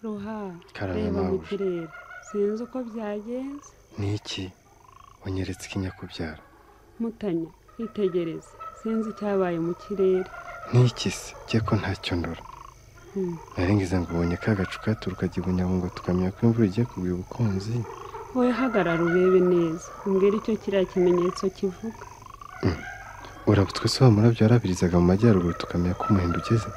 ruha reba mu kararamabuja kirere sinzi uko byagenze ni iki unyeretse ikinyakubyara mutanya kwitegereza sinzi icyabaye mu kirere ni iki se jye ko ntacyo ndora Hmm. narengiza ngo ubonye ka gacu katuruka kibunyabugo tukamenya ko imvura igiye kugwa ubukunzi wowe hagarara urebe neza umbwire icyo kiriya kimenyetso kivuga uraba utwe se wa murabyo warabirizaga mu majyaruguru tukamenya ko umuhindo ugeze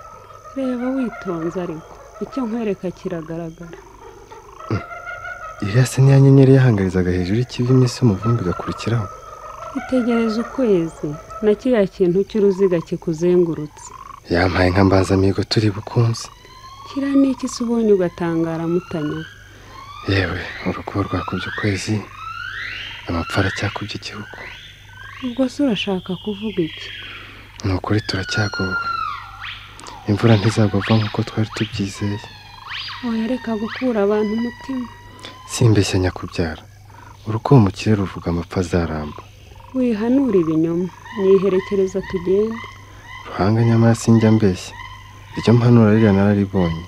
reba witonze ariko icyo nkwereka kiragaragara iriya se niya nyenyeri yahangarizaga hejuru y'ikivi iminsi y'umuvumbi igakurikiraho itegereza ukwezi na kiriya kintu cy'uruziga kikuzengurutse yampaye nka mbanza amigo turi bukunzi kiriya ni iki se ubonye ugatangara mutanya yewe urukubo rwakubye ukwezi amapfa aracyakubye igihugu ubwo se urashaka kuvuga iki ni ukuri turacyagowe imvura ntizagwa vuba nk'uko twari tubyizeye oya reka gukura abantu umutima simbeshya nyakubyara urukubo mu kirere ruvuga amapfa azaramba wihanura ibinyoma niherekereza tugende ruhanga nyamara sinjya mbeshya iryo mpanura ririya nararibonye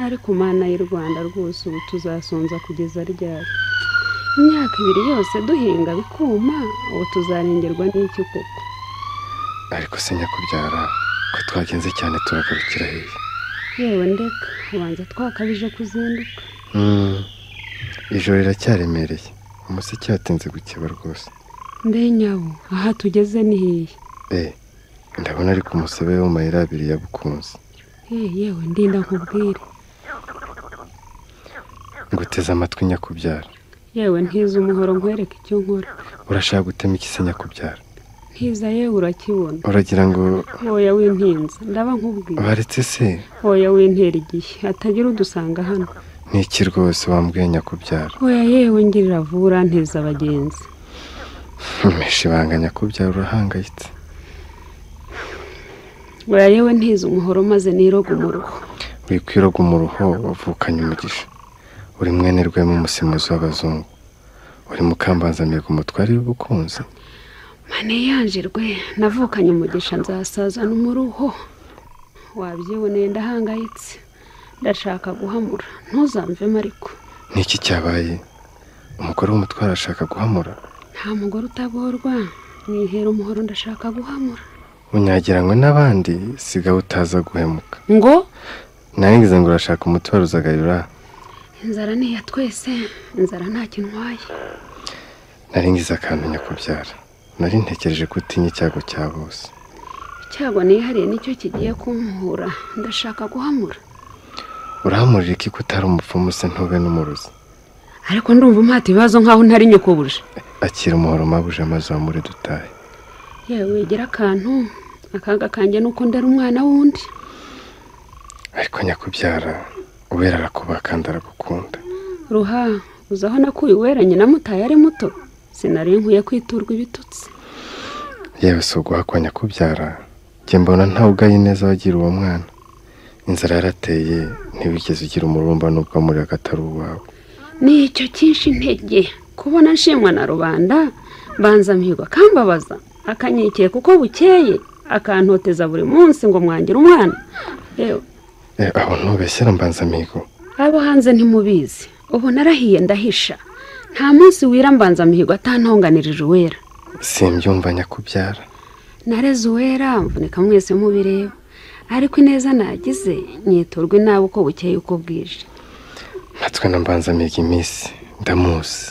ariko mana y'u rwanda rwose ubu tuzasonza kugeza ryari imyaka ibiri yose duhinga bikuma ubu tuzarengerwa n'iki koko ariko se nyakubyara ko twagenze cyane turagarukira hehe yewe ndeka ubanza twakabije kuzinduka Mm, ijoro riracyaremereye umuseke watinze gukeba rwose mbe nyawo aha tugeze ni hehe Eh, ndabona ari ku musebe wo mu mayira abiri ya bukunzi Eh, yewe ndinda nkubwire nguteze amatwi nyakubyara yewe ntiza umuhoro nkwereke icyo nkora urashaka gutema iki se nyakubyara ntiza yewe urakibona uragira ngo oya w'intinza ndaba nkubwira baretse se oya w'intera igihe hatagira udusanga hano ni iki rwose wambwiye nyakubyara oya yewe ngirira vura nteza abagenzi mesha ibanga nyakubyara urahangayitse oya yewe ntiza umuhoro maze niroga umuruho wikwiroga umuruho wavukanye umugisha uri mwene rwema umusemuzi w'abazungu uri mukambanzamiga umutware w'ubukunzi mane yanjirwe navukanye umugisha nzasazana umuruho wabyiboneye ndahangayitse ndashaka guhamura ntuzamvemo ariko ni iki cyabaye umugore w'umutware arashaka guhamura nta mugore utagorwa nihera umuhoro ndashaka guhamura unyagiranywe n'abandi sigaho utaza guhemuka ngo narengiza ngo urashaka umutware uzagarura inzara ni iya twese inzara ntacyo intwaye narengiza akantu nyakubyara nari ntekereje ko utinya icyago cya bose icyago nihariye nicyo kigiye kumuhura ndashaka guhamura urahamurira iki ko utari umupfumu se ntube n'umurozi ariko ndumva umuhata ibibazo nk'aho ntari nyokobuje akira umuhoro mabuja maze wamure dutahe yewe wigira akantu akaga kanjye ni uko ndari umwana w'undi ariko nyakubyara uwera arakubaha kandi aragukunda ruha uzi aho nakuye uwera nyina mutaye ari muto sinari nkwiye kwiturwa ibitutsi yewe si uguhakwa nyakubyara njye mbona ntawe ugaye neza wagira uwo mwana inzara yarateye ntibigeze ugira umurumba n'ubwo muri hagati ari uwawe ni icyo cyinshi intege kubona nshimwa na rubanda mbanza mihigo akambabaza akanyikiye kuko bukeye akantoteza buri munsi ngo mwangira umwana yewe Eh, aho ntubeshyera mbanza mihigo abo hanze ntimubizi ubu narahiye ndahisha nta munsi wira mbanza mihigo atantonganirije uwera simbyumva nyakubyara nareze uwera mvunika mwese mubireba ariko ineza nagize nyiturwa inabi uko bukeye uko bwije natwe na mbanzamiga iminsi ndamuzi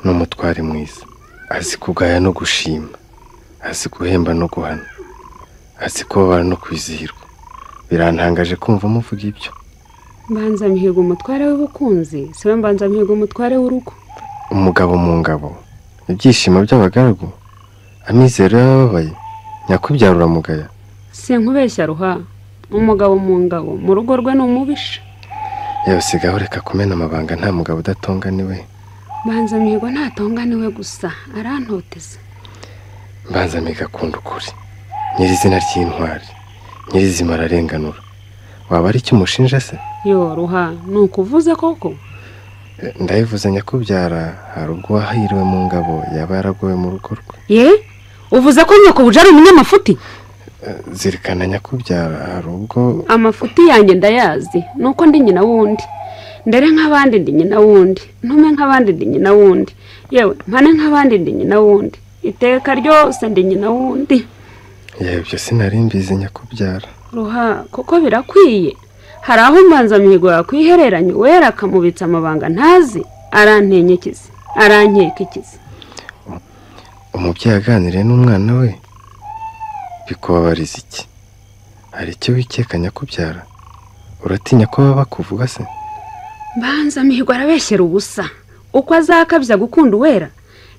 ni umutware mwiza azi kugaya no gushima azi guhemba no guhana azi kubabara no kwizihirwa birantangaje kumva muvuga ibyo mbanza mihigo umutware w'ubukunzi siwe mbanza mihigo umutware w'urugo umugabo mu ngabo ibyishimo by'abagaragu amizero y'abababaye nyakubyara uramugaya sinkubeshya ruha umugabo mu ngabo mu rugo rwe ni umubisha yewe sigaho reka kumena amabanga nta mugabo udatonganiwe mbanza mihigo ntatonganiwe gusa arantoteza mbanzamiga akunda ukuri nyirizina ry'intwari nyirizima ararenganura waba ari icyo umushinja se yo ruha ni ukuvuze koko ndayivuze nyakubyara hari ubwo wahiriwe mu ngabo yaba yaragowe mu rugo rwe ye uvuze ko nyakubuje ari umunyamafuti Eh, zirikana nyakubyara hari ubwo amafuti yanjye ndayazi ni uko ndi nyina wundi ndere nk'abandi ndi nyina wundi ntume nk'abandi ndi nyina wundi yewe mpane nk'abandi ndi nyina wundi iteka ryose ndi nyina wundi yewe ibyo sinari mbizi nyakubyara ruha kuko birakwiye hari aho mbanza mihigo yakwihereranya uwera akamubitsa amabanga ntazi arantenye ikizi arankeka ikizi umubyeyi aganiriye n'umwana we bikubabariza iki hari icyo wikeka nyakubyara uratinya ko baba bakuvuga se mbanza mihigo arabeshyera ubusa uko azakabya gukunda uwera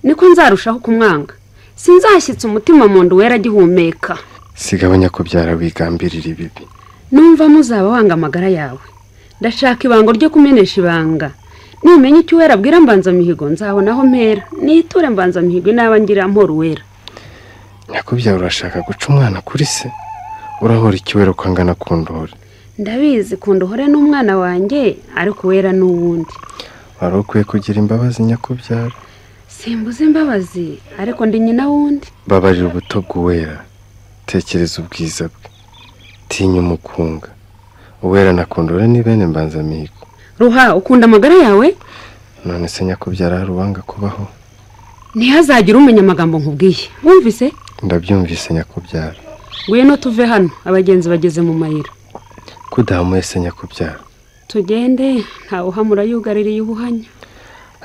niko nzarushaho kumwanga sinzashyitse umutima mu nda uwera agihumeka sigabanya kubyara wigambirira ibibi numva muzaba wanga amagara yawe ndashaka ibango ryo kumenesha ibanga nimenya icyo uwera abwira mbanzamihigo nzabona aho mpera niture mbanzamihigo inaba ngira mpora uwera nyakubyara urashaka guca umwana kuri se urahora ikiwero ko angana ku ndore ndabizi kunda uhore n'umwana wanjye ariko uwera n'uwundi wari ukwiye kugira imbabazi nyakubyara simbuze imbabazi ariko ndi nyina wundi babarira ubuto bw'uwera tekereza ubwiza bwe tinya umukunga uwera na kundore ni bene mbanzamihigo ruha ukunda amagara yawe none se nyakubyara hari uwanga kubaho ntihazagire umenya amagambo nkubwiye wumvise ndabyumvise nyakubyara ngwino tuve hano abagenzi bageze mu mayira ko udahamuye se nyakubyara tugende ntawuhamura yugaririye ubuhanya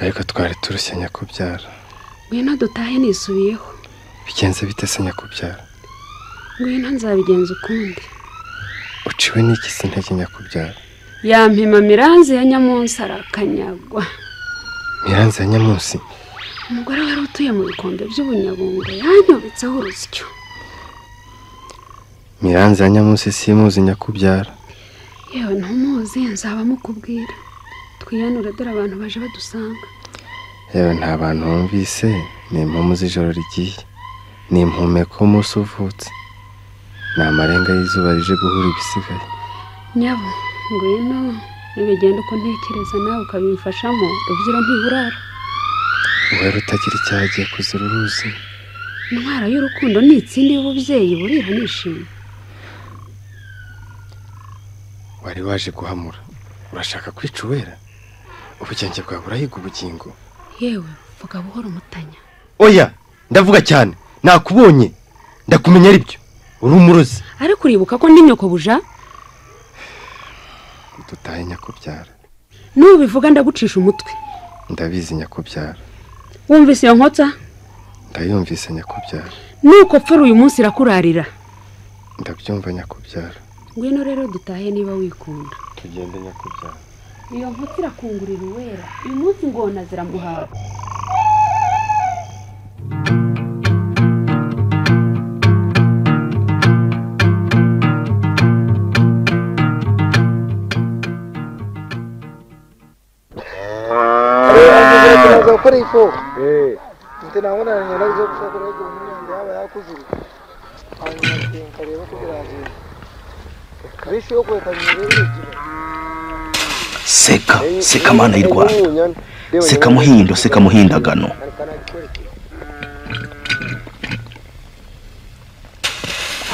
ariko twari turushya nyakubyara ngwino dutahe nisubiyeho bigenze bite se nyakubyara ngwino nzabigenza ukundi uciwe n'iki se intege nyakubyara yampima miranzi ya nyamunsi arakanyagwa miranzi ya nyamunsi umugore wari utuye mu bikombe by'ubunyabungo yanyobetseho urusyo miranzi ya nyamunsi simuzi nyakubyara yewe ntumuzi nzaba mukubwira twiyanure dore abantu baje badusanga yewe nta bantu bumvise ni impumu z'ijoro rigiye ni impumeko umunsi uvutse ni amarenga y'izuba rije guhura ibisigaye nyabo ngwino nibigenda uko ntekereza nawe ukabimfashamo rubyiro ntiburara uwera utagira icyaha agiye kuzira uruzi intwara y'urukundo ni itsindi y'ububyeyi burira nishimye wari waje guhamura urashaka kwica uwera ubugenge bwawe burahiga ubugingo yewe vuga buhoro umutanya oya ndavuga cyane nakubonye ndakumenya ari byo uri umurozi ariko uribuka ko ndi nyoko buja dutahe nyakubyara nubivuga ndagucisha umutwe ndabizi nyakubyara wumvise iyo nkotsa ndayumvise nyakubyara nuko pfura uyu munsi irakurarira ndabyumva nyakubyara ngwino rero dutahe niba wikunda tugende nyakubyara iyo nkotsi irakungurira uwera uyu munsi ngona ziramuhawe gukora ifu ndetse nabona nyirazo gushobora guhumuriza yaba yakuzuye hanyuma nkareba ko biragiye benshi yo kureka seka seka mana y'u rwanda seka muhindo seka muhindagano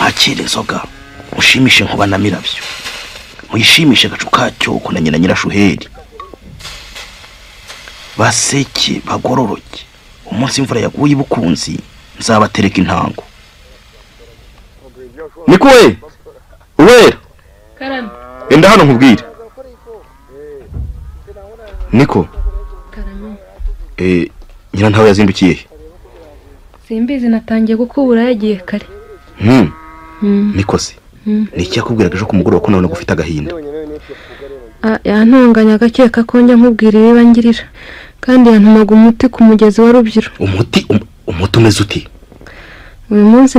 mwakire inzoga mushimishe nkuba na mirabyo muyishimishe agacu kacyoko na nyina nyirashuheri baseke bagororoke umunsi imvura yaguye ibukunzi nzabatereka intango niko we uwera karame enda hano nkubwire niko karame eh, nyirantawe yazindukiye he simbizi natangiye gukubura yagiye kare Hmm, Hmm, niko se hmm. ni iki yakubwiraga ejo ku mugoroba ko nabonaga ufite agahinda Ah, yantonganya agakeka ko njya nkubwira ibiba ngirira kandi yantumaga umuti ku mugezi wa rubyiru umuti um- umuti umeze uti uyu munsi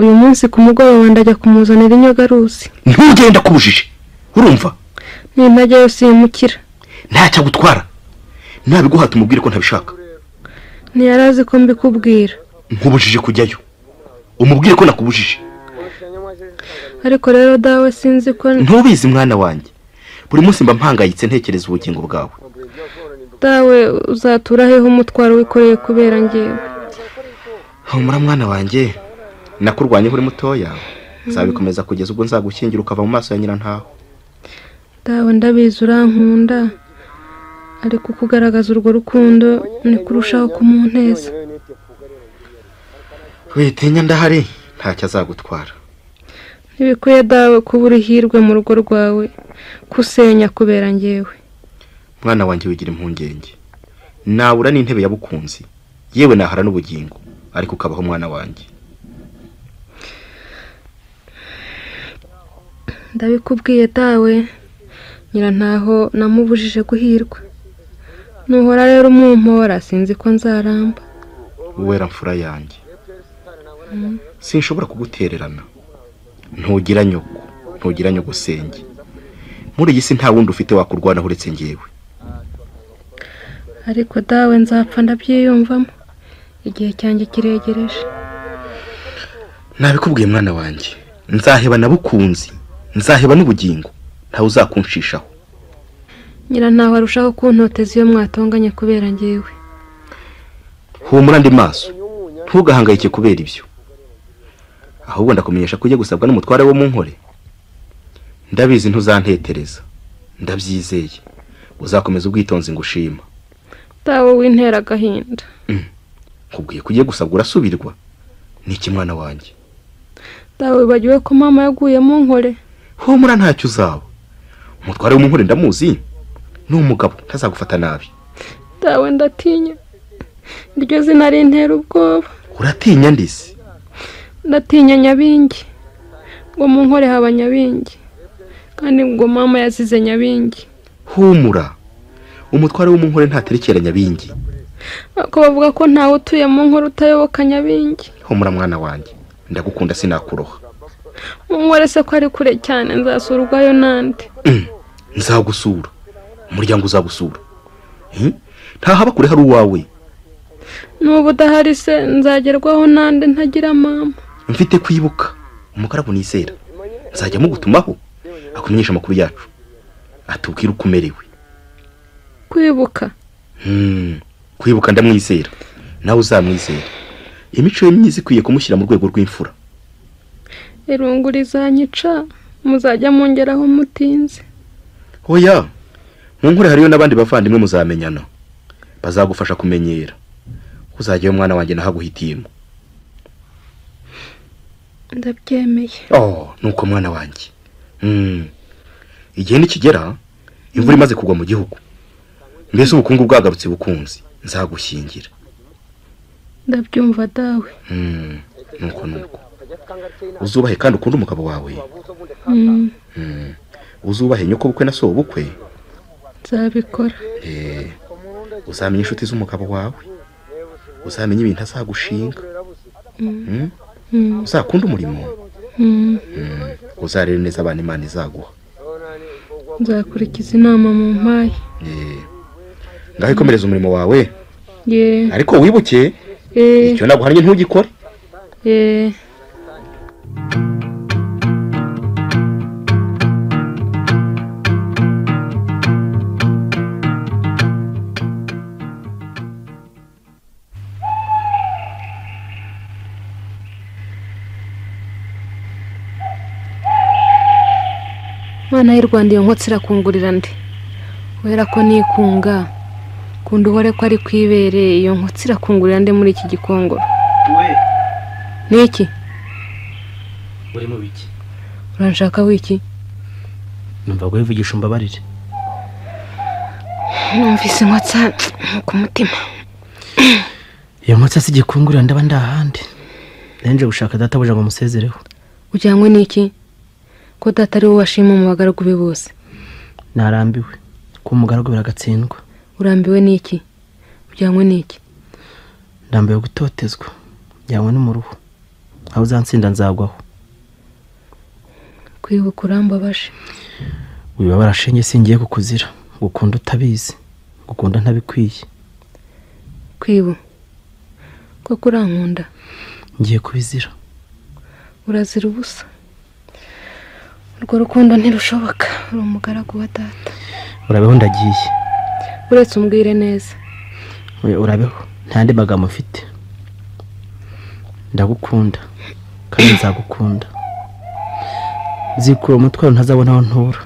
uyu munsi ku mugoroba ndajya kumuzanira inyogaruzi ntugenda kubujije urumva nintajyayo simukira ntacyo agutwara nabiguhata umubwire ko ntabishaka ntiyari azi ko mbikubwira nkubujije kujyayo umubwire ko nakubujije ariko rero dawe sinzi ko ntubizi mwana wanjye buri munsi mba mpangayitse ntekereza ubugingo bwawe dawe uzatura heho umutwaro wikoreye kubera ngewe humura mwana wanjye nakurwanyeho uri mutoya nzabikomeza kugeza ubwo nzagushyingira ukava mu maso ya nyirantaho dawe ndabizi urankunda ariko kugaragaza urwo rukundo ni kurushaho kumuneza witinya ndahari ntacyo azagutwara ntibikwiye dawe kuba uri hirwe mu rugo rwawe kusenya kubera ngewe mwana wanjye wigira impungenge nabura n'intebe ya bukunzi yewe nahara n'ubugingo ariko ukabaho mwana wanjye ndabikubwiye dawe nyirantaho namubujije guhirwa nuhora rero umumpora sinzi ko nzaramba uwera mfura yanjye sinshobora kugutererana ntugira nyoko ntugira nyogosenge muri iyi si nta wundi ufite wakurwanaho uretse ngewe ariko dawe nzapfa ndabyiyumvamo igihe cyanjye kiregereje nabikubwiye mwana wanjye nzaheba nabukunzi nzaheba n'ubugingo ntawe uzakunshishaho nyirantaho arushaho kuntoteza iyo mwatonganye kubera ngewe humura andi maso ntugahangayike kubera ibyo ahubwo ndakumenyesha ko ugiye gusabwa n'umutware wo mu nkore ndabizi ntuzantetereza ndabyizeye uzakomeza ubwitonzi ngo ushima dawe w'intera agahinda nkubwiye ko ugiye gusabwa urasubirwa ni iki mwana wanjye dawe wibagiwe ko mama yaguye mu nkore humura ntacyo uzaba umutware wo mu nkore ndamuzi ni umugabo ntazagufata nabi dawe ndatinya iryo zina rintera ubwoba uratinya ndisi ndatinya nyabingi ngo mu nkore haba nyabingi kandi ngo mama yazize nyabingi humura umutware wo mu nkore ntaterekera nyabingi ariko bavuga ko ntawe utuye mu nkore utayoboka nyabingi humura mwana wanjye ndagukunda sinakuroha mu nkore se ko ari kure cyane nzasurwayo n'andi Mm, nzagusura umuryango uzagusura Hmm? ntahaba kure hari uwawe n'ubu udahari se nzagerwaho n'andi ntagira mama mfite kwibuka umugaragu nizera nzajya mugutumaho akumenyesha amakuru yacu atubwire uko umerewe kwibuka Hmm, kwibuka ndamwizera nawe uzamwizera imico ye myiza ikwiye kumushyira mu rwego rw'imfura irungu rizanyica muzajya mungeraho mutinze oya mu nkure hariyo n'abandi bavandimwe muzamenyana bazagufasha kumenyera uzajyayo mwana wanjye nahaguhitiyemo ndabyemeye oh nuko mwana wanjye Hmm. igihe nikigera imvura imaze kugwa mu gihugu mbese ubukungu bwagarutse bukunzi nzagushyingira ndabyumva dawe Hmm. nuko nuko uzubahe kandi ukunde umugabo wawe Mm, Hmm. uzubahe nyoko bukwe na sobo bukwe nzabikora uzamenya inshuti z'umugabo wawe uzamenya ibintu azagushinga Hmm? Mm, uzakunde umurimo mm, Hmm. uzarere neza abana imana izaguha nzakurikiza inama mu mpaye Eh. ngaho ikomereza umurimo wawe ye ariko wibuke eh, icyo naguhannye ntugikore eh. mwana y'u rwanda iyo nkotsi irakungurira ndi wera ko nikunga kundi uhore ko ari kwibere iyo nkotsi irakungurira ndi muri iki gikongoro ni iki urimo biki uranshaka wiki numva ngo wivugisha umbabarire numvise inkotsa ku mutima iyo nkotsi si igikungurira ndaba ndahandi nje gushaka databuja ngo musezereho ujyanywe n'iki ko data ari wowe washima mu bagaragu be bose narambiwe kuba umugaragu biragatsindwa urambiwe n'iki ujyanywe n'iki ndambiwe gutotezwa njyanywe n'umuruhu aho uzansinda nzagwaho kwibuka urambabaje wibabara shenge singiye kukuzira gukunda utabizi gukunda ntabikwiye kwibu koko urankunda ngiye kubizira urazira ubusa urwo rukundo ntirushoboka uri umugaragu wa data urabeho ndagiye uretse umbwire neza We, urabeho nta yandi magambo mfite ndagukunda kandi nzagukunda zikura umutwaro ntazabona aho ntura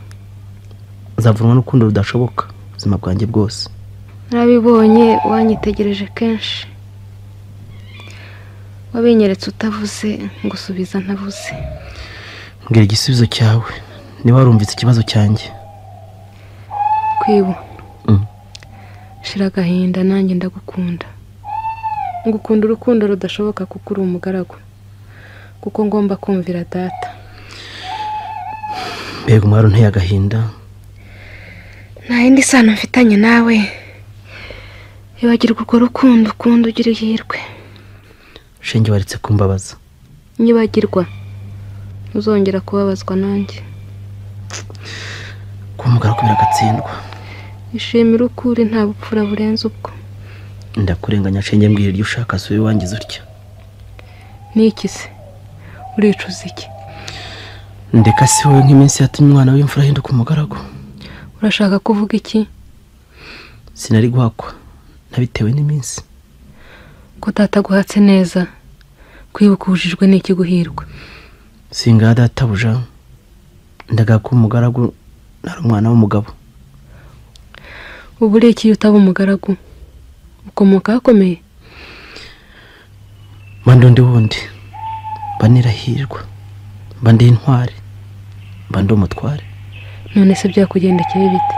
nzavunwa n'urukundo rudashoboka ubuzima bwanjye bwose narabibonye wanyitegereje kenshi wabinyeretse utavuze ngo usubiza ntavuze mbwira igisubizo cyawe niba warumvise ikibazo cyanjye kwibu Mm. shira agahinda nanjye ndagukunda ngukunda urukundo rudashoboka kuko uri umugaragu kuko ngomba kumvira data mbega umwari unteye agahinda nta yindi sano mfitanye nawe ibagirwa urwo rukundo ukunda ugira ihirwe shenge waretse kumbabaza nibagirwa ntuzongera kubabazwa nanjye kuba umugaragu biragatsindwa ishimire uko uri nta bupfura burenze ubwo ndakurenganya shenge mbwira iryo ushaka sube wangiza utya n'iki se uricuza iki ndeka si wowe nk'iminsi yatumye umwana w'imfura ahinduka umugaragu urashaka kuvuga iki sinari guhakwa nabitewe n'iminsi ko data aguhatse neza kwibuka ubujijwe n'iki guhirwa singaha databuja ndagaha ko umugaragu nari umwana w'umugabo ubu uriye iki iyo utaba umugaragu ukomoka ahakomeye mba ndi undi wundi mba nirahirwa mba ndi intwari mba ndi umutware none se byakugendekeye bite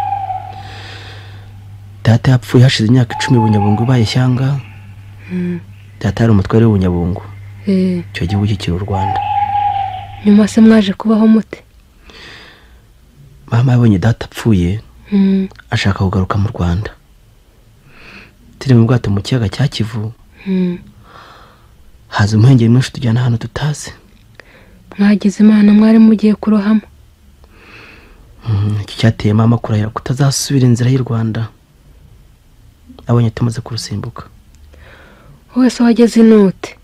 data yapfuye hashize imyaka icumi bunyabungu ibaye ishyanga data yari umutware w'ubunyabungu Eh, icyo gihugu kikiri u rwanda nyuma se mwaje kubaho mute mama yabonye data apfuye Mm, ashaka kugaruka mu rwanda turi mu bwato mu kiyaga cya kivu mm. haza umuhengeri mwinshi tujyana ahantu tutazi mwagize imana mwari mugiye kurohamo Mm, iki cyateye mama kurahira kutazasubira inzira y'u rwanda abonye tumaze kurusimbuka wese wageze inote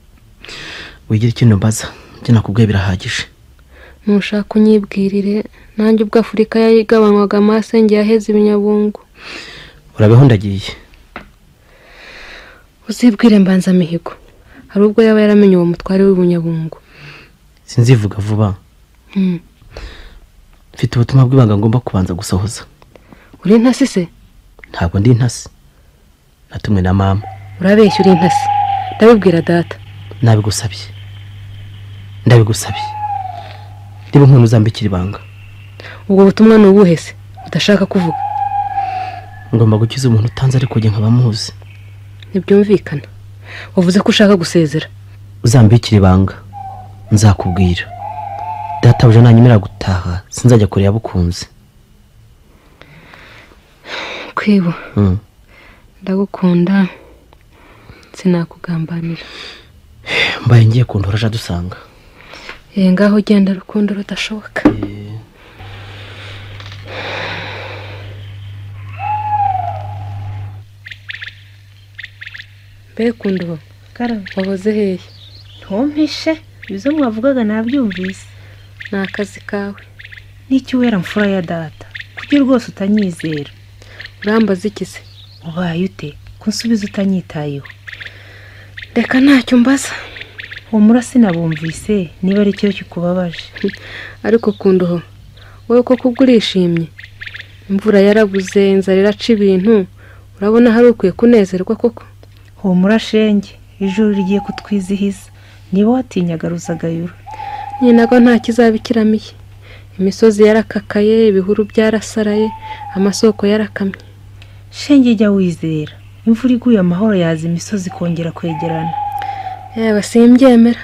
wigira ikintu mbaza ibyo nakubwiye birahagije nushaka unyibwirire nanjye ubwo afurika yayigabanywaga amasenge yaheze ibinyabungu urabeho ndagiye uzibwire mbanzamihigo hari ubwo yaba yaramenye uwo mutware w'ubunyabungu sinzivuga vuba Mm. mfite ubutumwa bw'ibanga ngomba kubanza gusohoza uri intasi se ntabwo ndi intasi natumwe na mama urabeshya uri intasi ndabibwira data nabigusabye ndabigusabye niba umuntu uzambikira ibanga ubwo butumwa ni ubuhe se udashaka kuvuga ngomba gukiza umuntu utanze ariko njye nkaba muzi ntibyumvikana wavuze ko ushaka gusezera uzambikira ibanga nzakubwira databuja nanyemerera gutaha sinzajya kure yabukunze kwibu Mm. ndagukunda sinakugambanira mbaye ngiye kundora aje adusanga ee ngaho ugenda rukundo rudashoboka mbe kundobo karabo wahoze hehe ntumpishe ibizo mwavugaga nabyumvise ni akazi kawe n'icyuwera mfura ya data kuki rwose utanyizera urambaza iki se ubaye ute ko nsubiza utanyitayeho reka ntacyo mbaza humura sinabumvise niba ari cyo kikubabaje ariko kundoho wowe koko ubwo urishimye imvura yarabuze inzara iraca ibintu urabona hari ukwiye kunezerwa koko humura shenge ijuru rigiye kutwizihiza niba watinyaga ruzagayura nyinago nta kizaba ikiramiye imisozi yarakakaye ibihuru byarasaraye amasoko yarakamye shenge jya wizera imvura iguye amahoro yaza imisozi kongera kwegerana yaba simbyemera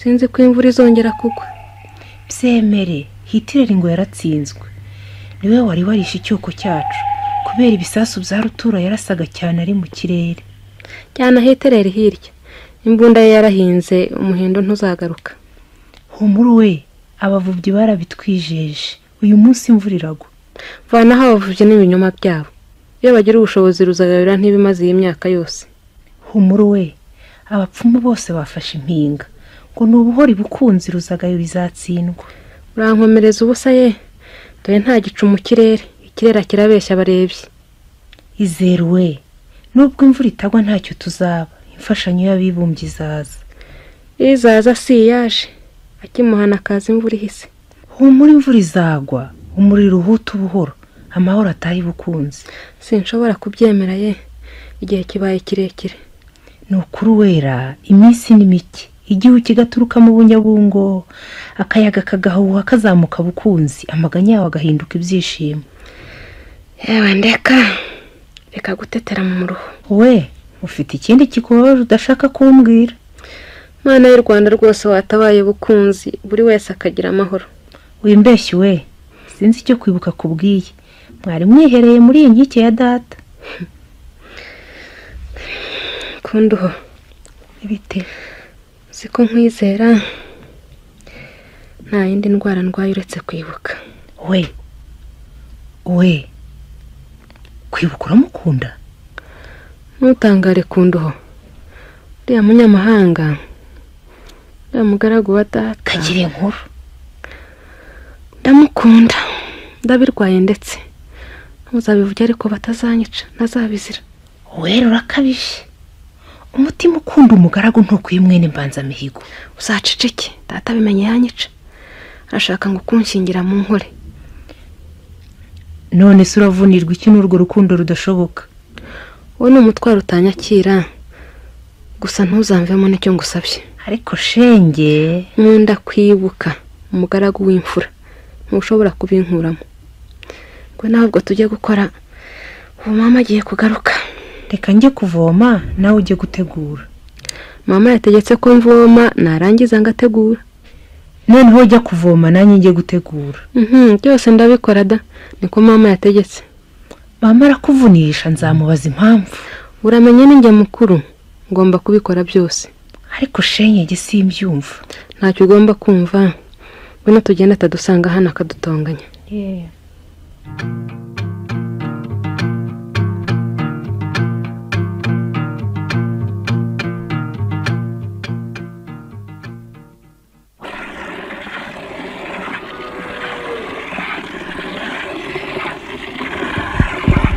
sinzi ko imvura izongera kugwa byemere hitireri ngo yaratsinzwe niwe wari warishe icyuko cyacu kubera ibisasu bya rutura yarasaga cyane ari mu kirere cyane ahiterere hirya imbunda ye yarahinze umuhindo ntuzagaruka humura we abavubyi barabitwijeje uyu munsi imvura iragwa vanaho abavubyi n'ibinyoma byabo iyo bagira ubushobozi ruzagabira ntibimaze iyi myaka yose humura we abapfumu bose bafashe impinga ngo ni ubuhori bukunzi ruzagayo bizatsindwa urankomereza ubusa ye dore nta gicu mu kirere ikirere kirabeshya abarebyi izere we nubwo imvura itagwa ntacyo tuzaba imfashanyo y'abibumbye izaza iyo izaza si iyaje akimuhana akaza imvura ihise humura imvura izagwa umuriro uhuta ubuhoro amahoro atari bukunze sinshobora kubyemera ye igihe kibaye kirekire ni ukuri wera iminsi ni mike igihu kigaturuka mu bunyabungo akayaga kagahuha kazamuka bukunzi amaganya yawe agahinduka ibyishimo yewe ndeka reka gutetera mu ruhu we ufite ikindi kikubabaje udashaka kumbwira mwana y'u rwanda rwose watabaye ubukunzi buri wese akagira amahoro wimbeshyi we sinzi icyo kwibuka kubwiye mwari mwihereye muri iyi nkike ya data kunduho ibite ko nkwizera nta yindi ndwara ndwaye uretse kwibuka we we kwibuka uramukunda ntutangare kunduho uriya munyamahanga uriya mugaragu wa data kagire inkuru ndamukunda ndabirwaye ndetse ntuzabivuge ariko batazanyica ntazabizira wera urakabije umutima ukunda umugaragu ntukwiye mwene mbanzamihigo uzaceceke data abimenye yanyica arashaka ngo kunshingira mu nkore none se uravunirwa iki n'urwo rukundo rudashoboka wowe ni umutwaro utanyakira gusa ntuzamvemo nicyo ngusabye ariko shenge nkunda kwibuka umugaragu w'imfura ntushobora kubinkuramo ngo ntabwo tujye gukora ubu mama agiye kugaruka reka njye kuvoma nawe ujye gutegura mama yategetse ko mvoma narangiza ngategura noneho ujya kuvoma nanjye njye gutegura byose ndabikora da niko mama yategetse mama arakuvunisha nzamubaza impamvu uramenye n'injye mukuru ngomba kubikora byose ariko shenyege simbyumva ntacyo ugomba kumva ngwino tugenda atadusanga hano akadutonganya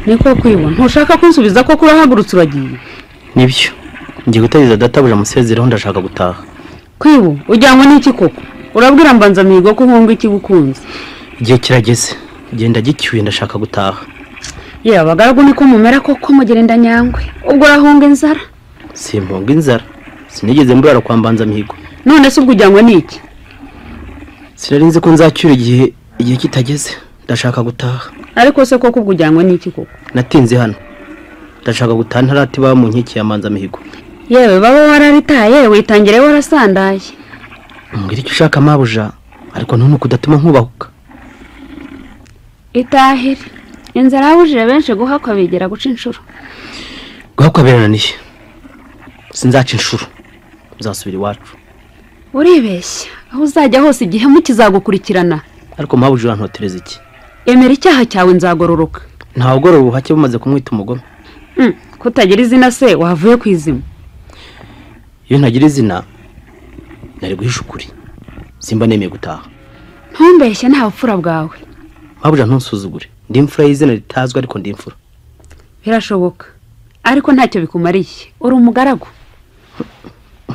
niko kwibona ntushaka kunsubiza ko urahagurutse uragiye nibyo ngiye gutegereza databuja amusezereho ndashaka gutaha kwibu ujyanwa n'iki koko urabwira mbanzamihigo ko uhunga ikigukunze igihe kirageze genda gicyuye ndashaka gutaha ye abagaragu niko mumera koko mugenda nyangwe ubwo urahunga inzara simpunga inzara sinigeze mburara kwa mbanzamihigo none se ubwo ujyanwa n'iki sinari nzi ko nzacyura igihe igihe kitageze ndashaka gutaha ariko se koko ubwo ujyanwa n'iki koko natinze hano ndashaka gutaha ntaratiba mu nkiki ya mbanzamihigo yewe baba wararitaye witangire warasandaye mbwira icyo ushaka mabuja ariko ntunuke udatuma nkubahuka itahire inzara yabujije benshi guhakwa bigera guca inshuro guhakwa birananiye sinzaca inshuro nzasubira iwacu uribeshya aho uzajya hose igihemu kizagukurikirana ariko mabuja urantotereza iki emera icyaha cyawe nzagororoka ntawe ugorora ubuhake bumaze kumwita umugome Mm, kutagira izina se wavuye ku izima iyo ntagira izina nari guhisha ukuri simba nemeye gutaha ntumbeshye nta bupfura bwawe mabuja ntusuzugure ndi imfura y'izina ritazwi ariko ndi imfura birashoboka ariko ntacyo bikumariye uri umugaragu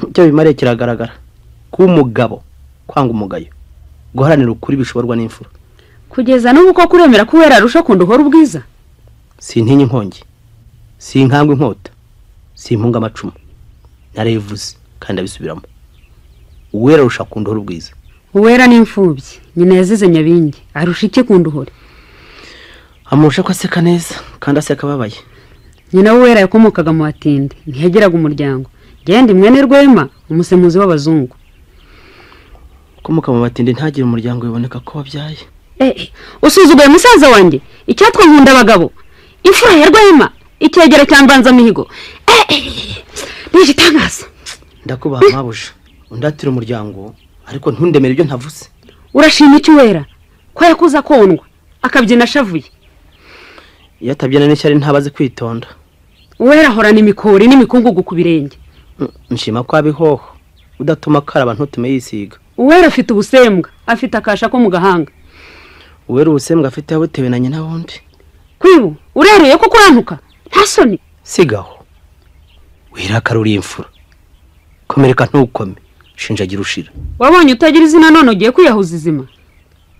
icyo bimariye kiragaragara kuba umugabo kwanga umugayo guharanira ukuri bishoborwa n'imfura kugeza n'ubu koko uremera ko uwera arusha kundi uhora ubwiza sintinya inkongi sinkangwa inkota simpunga amacumu narayivuze kandi abisubiramo uwera arusha ku ndohora ubwiza uwera n'imfubyi nyina yazize nyabingi arusha iki kundi uhora amurusha ko aseka neza kandi aseka ababaye nyina w'uwera yakomokaga mu batindi ntiyagiraga umuryango genda imwene rwema umusemuzi w'abazungu ukomoka mu batindi ntagire umuryango biboneka ko wabyaye Eh, usuzuguye musaza wanjye icyatwa nkunda abagabo imfura ya rwema icyegera cya mbanzamihigo Eh, eh, eh, ni igitangaza ndakubaha mabuja undatire umuryango ariko ntundemere ibyo ntavuze urashima iki wera ko yakuze akondwa akabyina ashavuye iyo atabyina n'ishyari ntabaze kwitonda uwera ahorana imikori n'imikungugu ku birenge Mm, nshima ko abihoho udatuma akaraba ntutume yisiga uwera afite ubusembwa afite akasha ko mu gahanga uwera ubusembwa afite yabutewe na nyina wundi kwibu urereye ko kurantuka nta soni sigaho wirakara uri imfura komereka ntukome shinjagira ushira wabonye utagira izina none ugiye kwiyahuza izima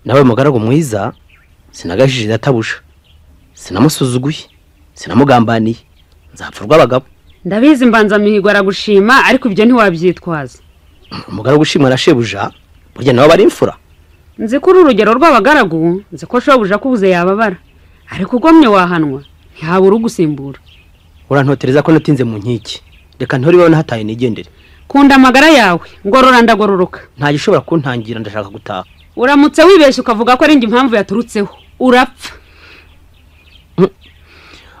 nawe mugaragu mwiza sinagajije databusha sinamusuzuguye sinamugambaniye nzapfa urw'abagabo ndabizi mbanzamihigo aragushima ariko ibyo ntiwabyitwaza umugaragu ushimwa na shebuja burya nabo bari imfura nzi ko uru urugero rw'abagaragu nzi ko shobuja kubuze yababara ariko ugomye wahanwa ntihabura ugusimbura urantotereza ko natinze mu nkiki reka nturebe nahataye nigendere kunda amagara yawe ngorora ndagororoka nta gishobora kuntangira ndashaka gutaha uramutse wibeshye ukavuga ko ari njye impamvu yaturutseho urapfa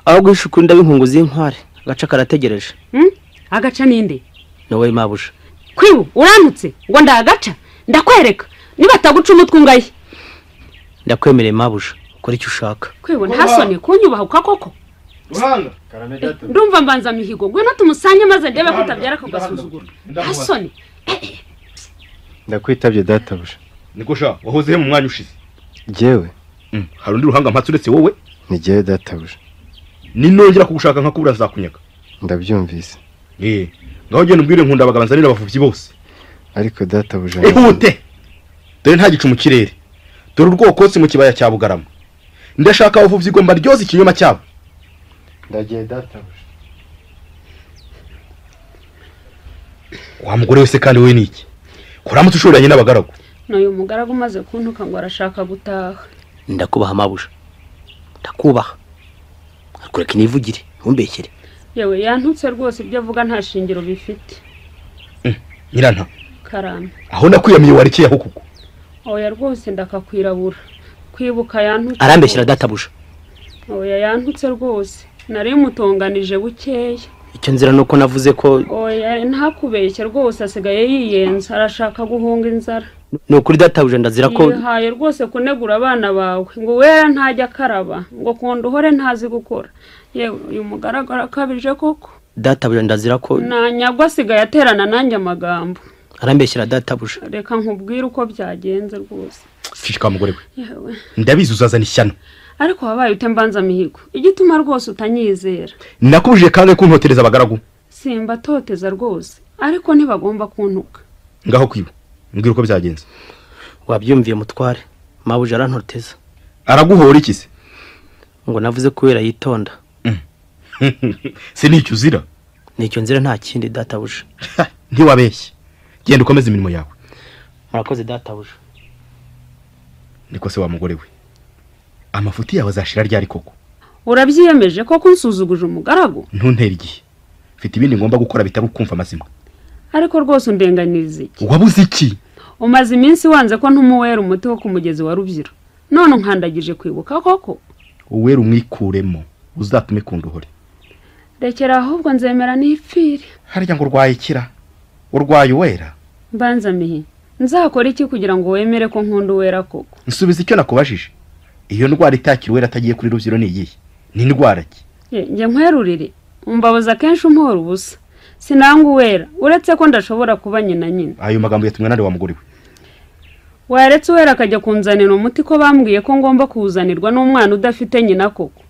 aho guhisha ukuri ndabinkungu z'inkware agaca karategereje Hmm? agaca ninde wowe mabuja kwiwe uramutse ngo ndagaca ndakwereka nibataguca umutwe ungaye ndakwemereye mabuja ukora icyo ushaka kwiwe ntasone kunyubahuka koko Ruhanga. ndumva mbanza mihigo ngwino tumusange maze ndebe ko utabyara ako gasuzuguro ntasone ndakwitabye databuja niko sha wahoze he mu mwanya ushize jyewe Mm, hari undi ruhanga mpatse uretse wowe ni jyewe databuja ninongera kugushaka nkakubura nzakunyaga ndabyumvise eh ngaho genda umbwire nkunda abagabo nzanira abavubyi bose ariko databuja ihute dore nta gicu mu kirere dore urwokotsi mu kibaya cya bugarama ndashaka abavubyi igomba ryoza ikinyoma cyabo ndagiye databuja wa mugore wese kandi we ni iki kuramutse ushoranye n'abagaragu n'uyu mugaragu umaze kuntuka ngo arashaka gutaha ndakubaha mabuja ndakubaha ariko reka nivugire ntumbekere yewe yantutse rwose ibyo avuga nta shingiro bifite nyiranta karame aho nakwiyamiye warekeye aho kuko oya rwose ndakakwirabura kwibuka yantutse arambeshyira databuja oya yantutse rwose nari mutonganije bukeya icyo nzira ni uko navuze ko oya ntakubeshye rwose asigaye yiyenza arashaka guhunga inzara ni ukuri databuja ndazira ko yihaye rwose kunegura abana bawe ngo wera ntajya akaraba ngo kunda uhore ntazi gukora yewe uyu mugaragara akabije koko databuja ndazira ko nanyagwa asigaye aterana nanjye amagambo arambeshyira databuja reka nkubwire uko byagenze rwose fishika mugore we yewe ndabizi uzazana ishyano ariko wabaye ute mbanza mihigo igituma rwose utanyizera nakubujije kandi kuntotereza abagaragu simbatoteza rwose ariko ntibagomba kuntuka ngaho kwiba mbwira uko byagenze wabyumviye mutware mabuja arantoteza araguhora iki se ngo navuze kubera yitonda se nicyo uzira nicyo nzira nta kindi databuja ntiwabeshye genda ukomeze imirimo yawe murakoze databuja niko se wa mugore we amafuti yawe azashira ryari koko urabyiyemeje ko kunsuzuguje umugaragu ntuntere igihe mfite ibindi ngomba gukora bitari ukumva amazima ariko rwose undenganiza iki wabuze iki umaze iminsi wanze ko ntumuwera umuti wo ku mugezi wa rubyiru none unkandagije kwibuka koko uwera umwikuremo uzatume kunduhore rekera ahubwo nzemera n'ipfire harya ngo urwaye ikira urwaye uwera mbanza mihi nzakora iki kugira ngo wemere ko nkunda uwera koko nsubiza icyo nakubajije iyo ndwara itakira uwera atagiye kuri rubyiro ni iyihe ni indwara ki Ye, njye nkwerurire umbabuza akenshi umpora ubusa sinanga uwera uretse ko ndashobora kuba nyina nyine ayo magambo yatumwe nande wa mugore we waretse uwera akajya kunzanira umuti ko bambwiye ko ngomba kuwuzanirwa n'umwana udafite nyina koko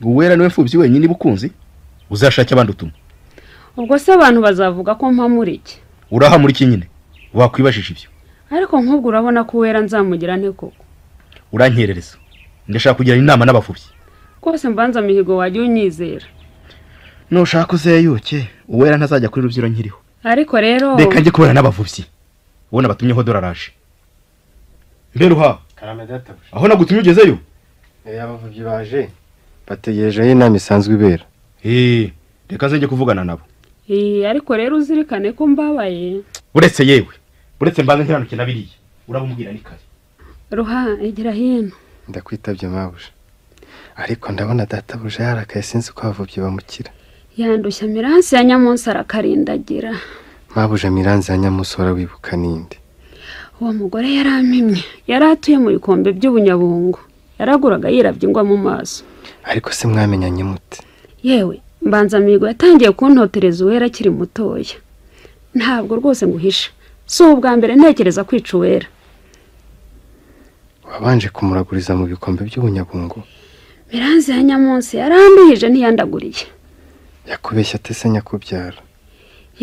uwera niwe mfubyi wenyine iba ukunze uzashake abandi utuma ubwo se abantu bazavuga ko mpamura iki uraha muri iki nyine wakwibajije ibyo ariko nk'ubwo urabona ko uwera nzamugira nte koko urankerereza ndashaka kugirana inama n'abafubyi rwose mbanza mihigo wajya unyizera nushaka uzeyuke uwera ntazajya kuri rubyiro nkiriho ariko rero reka njye kubera n'abavubyi ubona batumyeho dore araje mbere uha karame databuja aho nagutumye ugezeyo eya abavubyi baje bategereje aho inama isanzwe ibera eee reka nzajya kuvugana nabo Ii, ariko rero uzirikane ko mbabaye uretse yewe uretse mbanza nkiranuke na biriya urabumubwira ni kare ruha egera hino ndakwitabye mabuja ariko ndabona databuja yarakaye sinzi uko abavubyi bamukira yandushya miransi ya nyamunsi arakarindagira mabuja miranzi ya nyamusi wibuka ninde uwo mugore yarampimye yari atuye mu bikombe by'ubunyabungo yaraguraga yirabye ingwa mu maso ariko se mwamenyanye mute yewe mbanza mihigo yatangiye kuntotereza uwera akiri mutoya ntabwo rwose nguhisha si ubwa mbere ntekereza kwica uwera wabanje kumuraguriza mu bikombe by'ubunyabungo miranzi ya nyamunsi yaranduhije ntiyandaguriye yakubeshya atese nyakubyara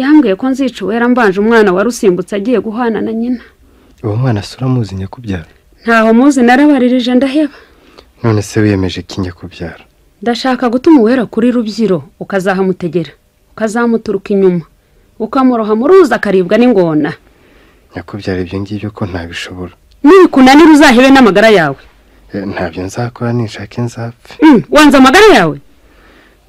yambwiye ko nzica uwera mbanje umwana wari usimbutse agiye guhana na nyina uwo mwana si uramuzi nyakubyara ntaho muzi narabaririje ndaheba none se wiyemeje ko njya kubyara ndashaka gutuma uwera kuri rubyiro ukazahamutegera ukazamuturuka inyuma ukamuroha mu ruzi akaribwa n'ingona nyakubyara ibyo ngibyo ko ntabishobora nikunanira uzahebe n'amagara yawe Eh, ntabyo nzakora ninshaka inzapfe Mm, wanze amagara yawe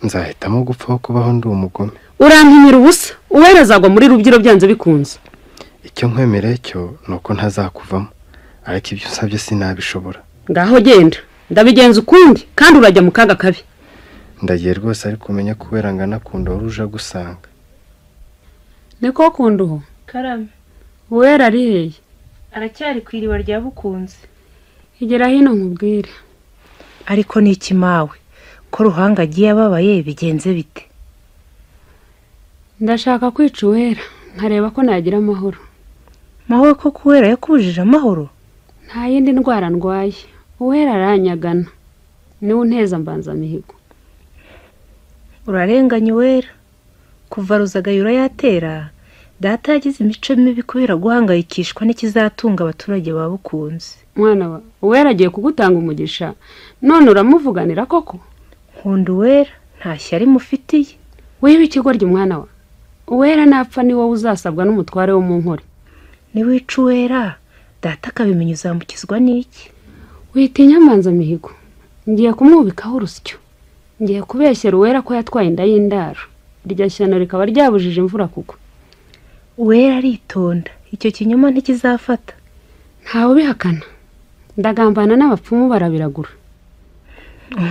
nzahitamo gupfaho kubaho ndi umugome urampimira ubusa uwera azagwa muri rubyiro byanze bikunze icyo nkwemereye cyo ni uko ntazakuvamo ariko ibyo usabye sinabishobora ngaho genda ndabigenza ukundi kandi urajya mu kaga kabi ndagiye rwose ariko umenya ko wera nganakunda wari uje agusanga niko kunda uho karame uwera ari hehe aracyari ku iriba rya bukunze igera hino nkubwire ariko ni iki mawe ko ruhanga agiye ababaye bigenze bite ndashaka kwica uwera nkareba ko nagira amahoro mawe ko kuwera yakubujije amahoro nta yindi ndwara ndwaye uwera aranyagana niwe unteza mbanzamihigo urarenganya uwera kuva ruzagayura yatera data yagize imico mibi kubera guhangayikishwa n'ikizatunga abaturage ba bukunze mwana wa uwera agiye kugutanga umugisha none uramuvuganira koko nkunda uwera nta shyari mufitiye wiba ikigoryi mwana wa uwera napfa ni wowe uzasabwa n'umutware wo mu nkore niwica uwera data akabimenya uzamukizwa n'iki witinya mbanzamihigo ngiye kumwubikaho urusyo ngiye kubeshyera uwera ko yatwaye inda y'indaro iryo shyano rikaba ryabujije imvura kugwa uwera aritonda icyo kinyoma ntikizafata ntawe ubihakana ndagambana n'abapfumu barabiragura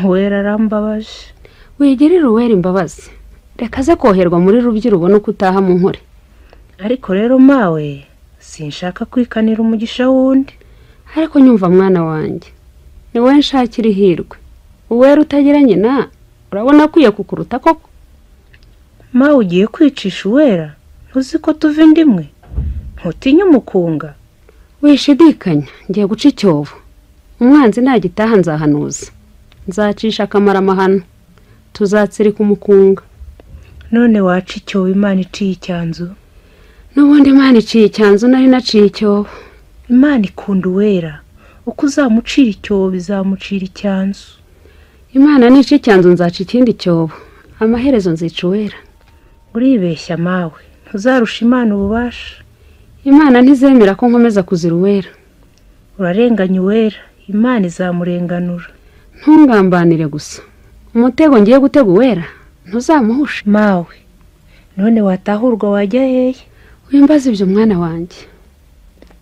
uwera arambabaje wigirire uwera imbabazi reka aze koherwa muri rubyiro ubone uko utaha mu nkore ariko rero mawe sinshaka kwikanira umugisha w'undi ariko nyumva mwana wanjye ni wowe nshakira ihirwe uwera utagira nyina urabona akwiye kukuruta koko mawe ugiye kwicisha uwera ntuzi ko tuva inda imwe ntutinya umukunga wishidikanya ngiye guca icyobo umwanzi nagitaha nzahanuza nzacisha akamaro amahano tuzatsirika umukunga none waca icyobo imana iciye icyanzu n'ubundi imana iciye icyanzu nari naciye icyobo imana ikunda uwera uko uzamucira icyobo bizamucira icyanzu imana nica icyanzu nzaca ikindi cyobo amaherezo nzica uwera uribeshya mawe ntuzarusha imana ububasha imana ntizemera ko nkomeza kuzira uwera urarenganya uwera imana izamurenganura ntungambanire gusa umutego ngiye gutega uwera ntuzamuhushe mawe none watahurwa wajya hehe wimbaze ibyo mwana wanjye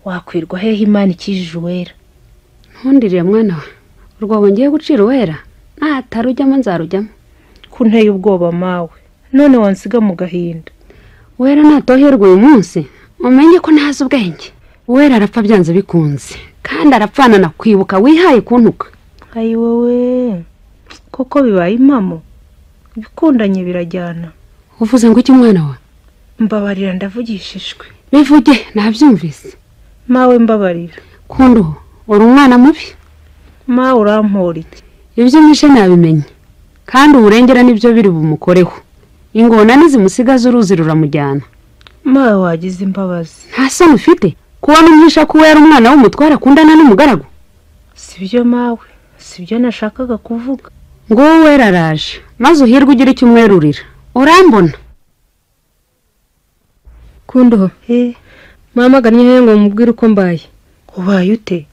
wakwirwa hehe imana ikijije uwera ntundirire mwana we urwobo ngiye gucira uwera natarujyamo nzarujyamo ko unteye ubwoba mawe none wansiga mu gahinda uwera natoherwa uyu munsi umenye ko ntazi ubwenge uwera arapfa byanze bikunze kandi arapfana na kwibuka wihaye kuntuka ayi wowe koko bibaye impamo ibikundanye birajyana uvuze ngo iki mwana we mbabarira ndavugishijwe bivuge nabyumvise mawe mbabarira kundo uri umwana mubi mawe urampora iki ibyo mwishe nabimenye kandi uburengera nibyo biri bumukoreho ingona nizimusigaza uruzi ruramujyana mawe wagize imbabazi nta soni ufite kubona umwisha ko uwera umwana w'umutware akundana n'umugaragu sibyo mawe sibyo nashakaga kuvuga nguwo wera araje maze uhirwe ugira icyo umwerurira urambona kundoho he mwamaganye hehe ngo mubwire uko mbaye ubaye ute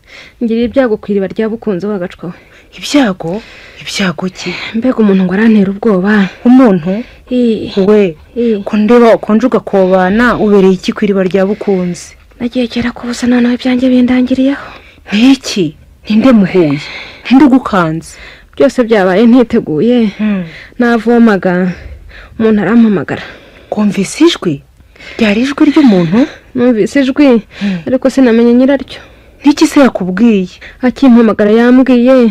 ngiriye ibyago ku iriba ryabukunze wagacwawe ibyago ibyago ki mbega umuntu ngo arantera ubwoba umuntu Ii, we ii. ko ndeba ukonje ugakobana ubereye iki ku iriba rya bukunzi nagiye kera kubusa none ibyanjye bindangiriyeho niki ninde muhuye ninde ugukanze byose byabaye ntiteguye navomaga umuntu arampamagara kumvise ijwi ryari ijwi ry'umuntu numvise ijwi ariko sinamenye nyiraryo n'iki se yakubwiye akimpamagara yambwiye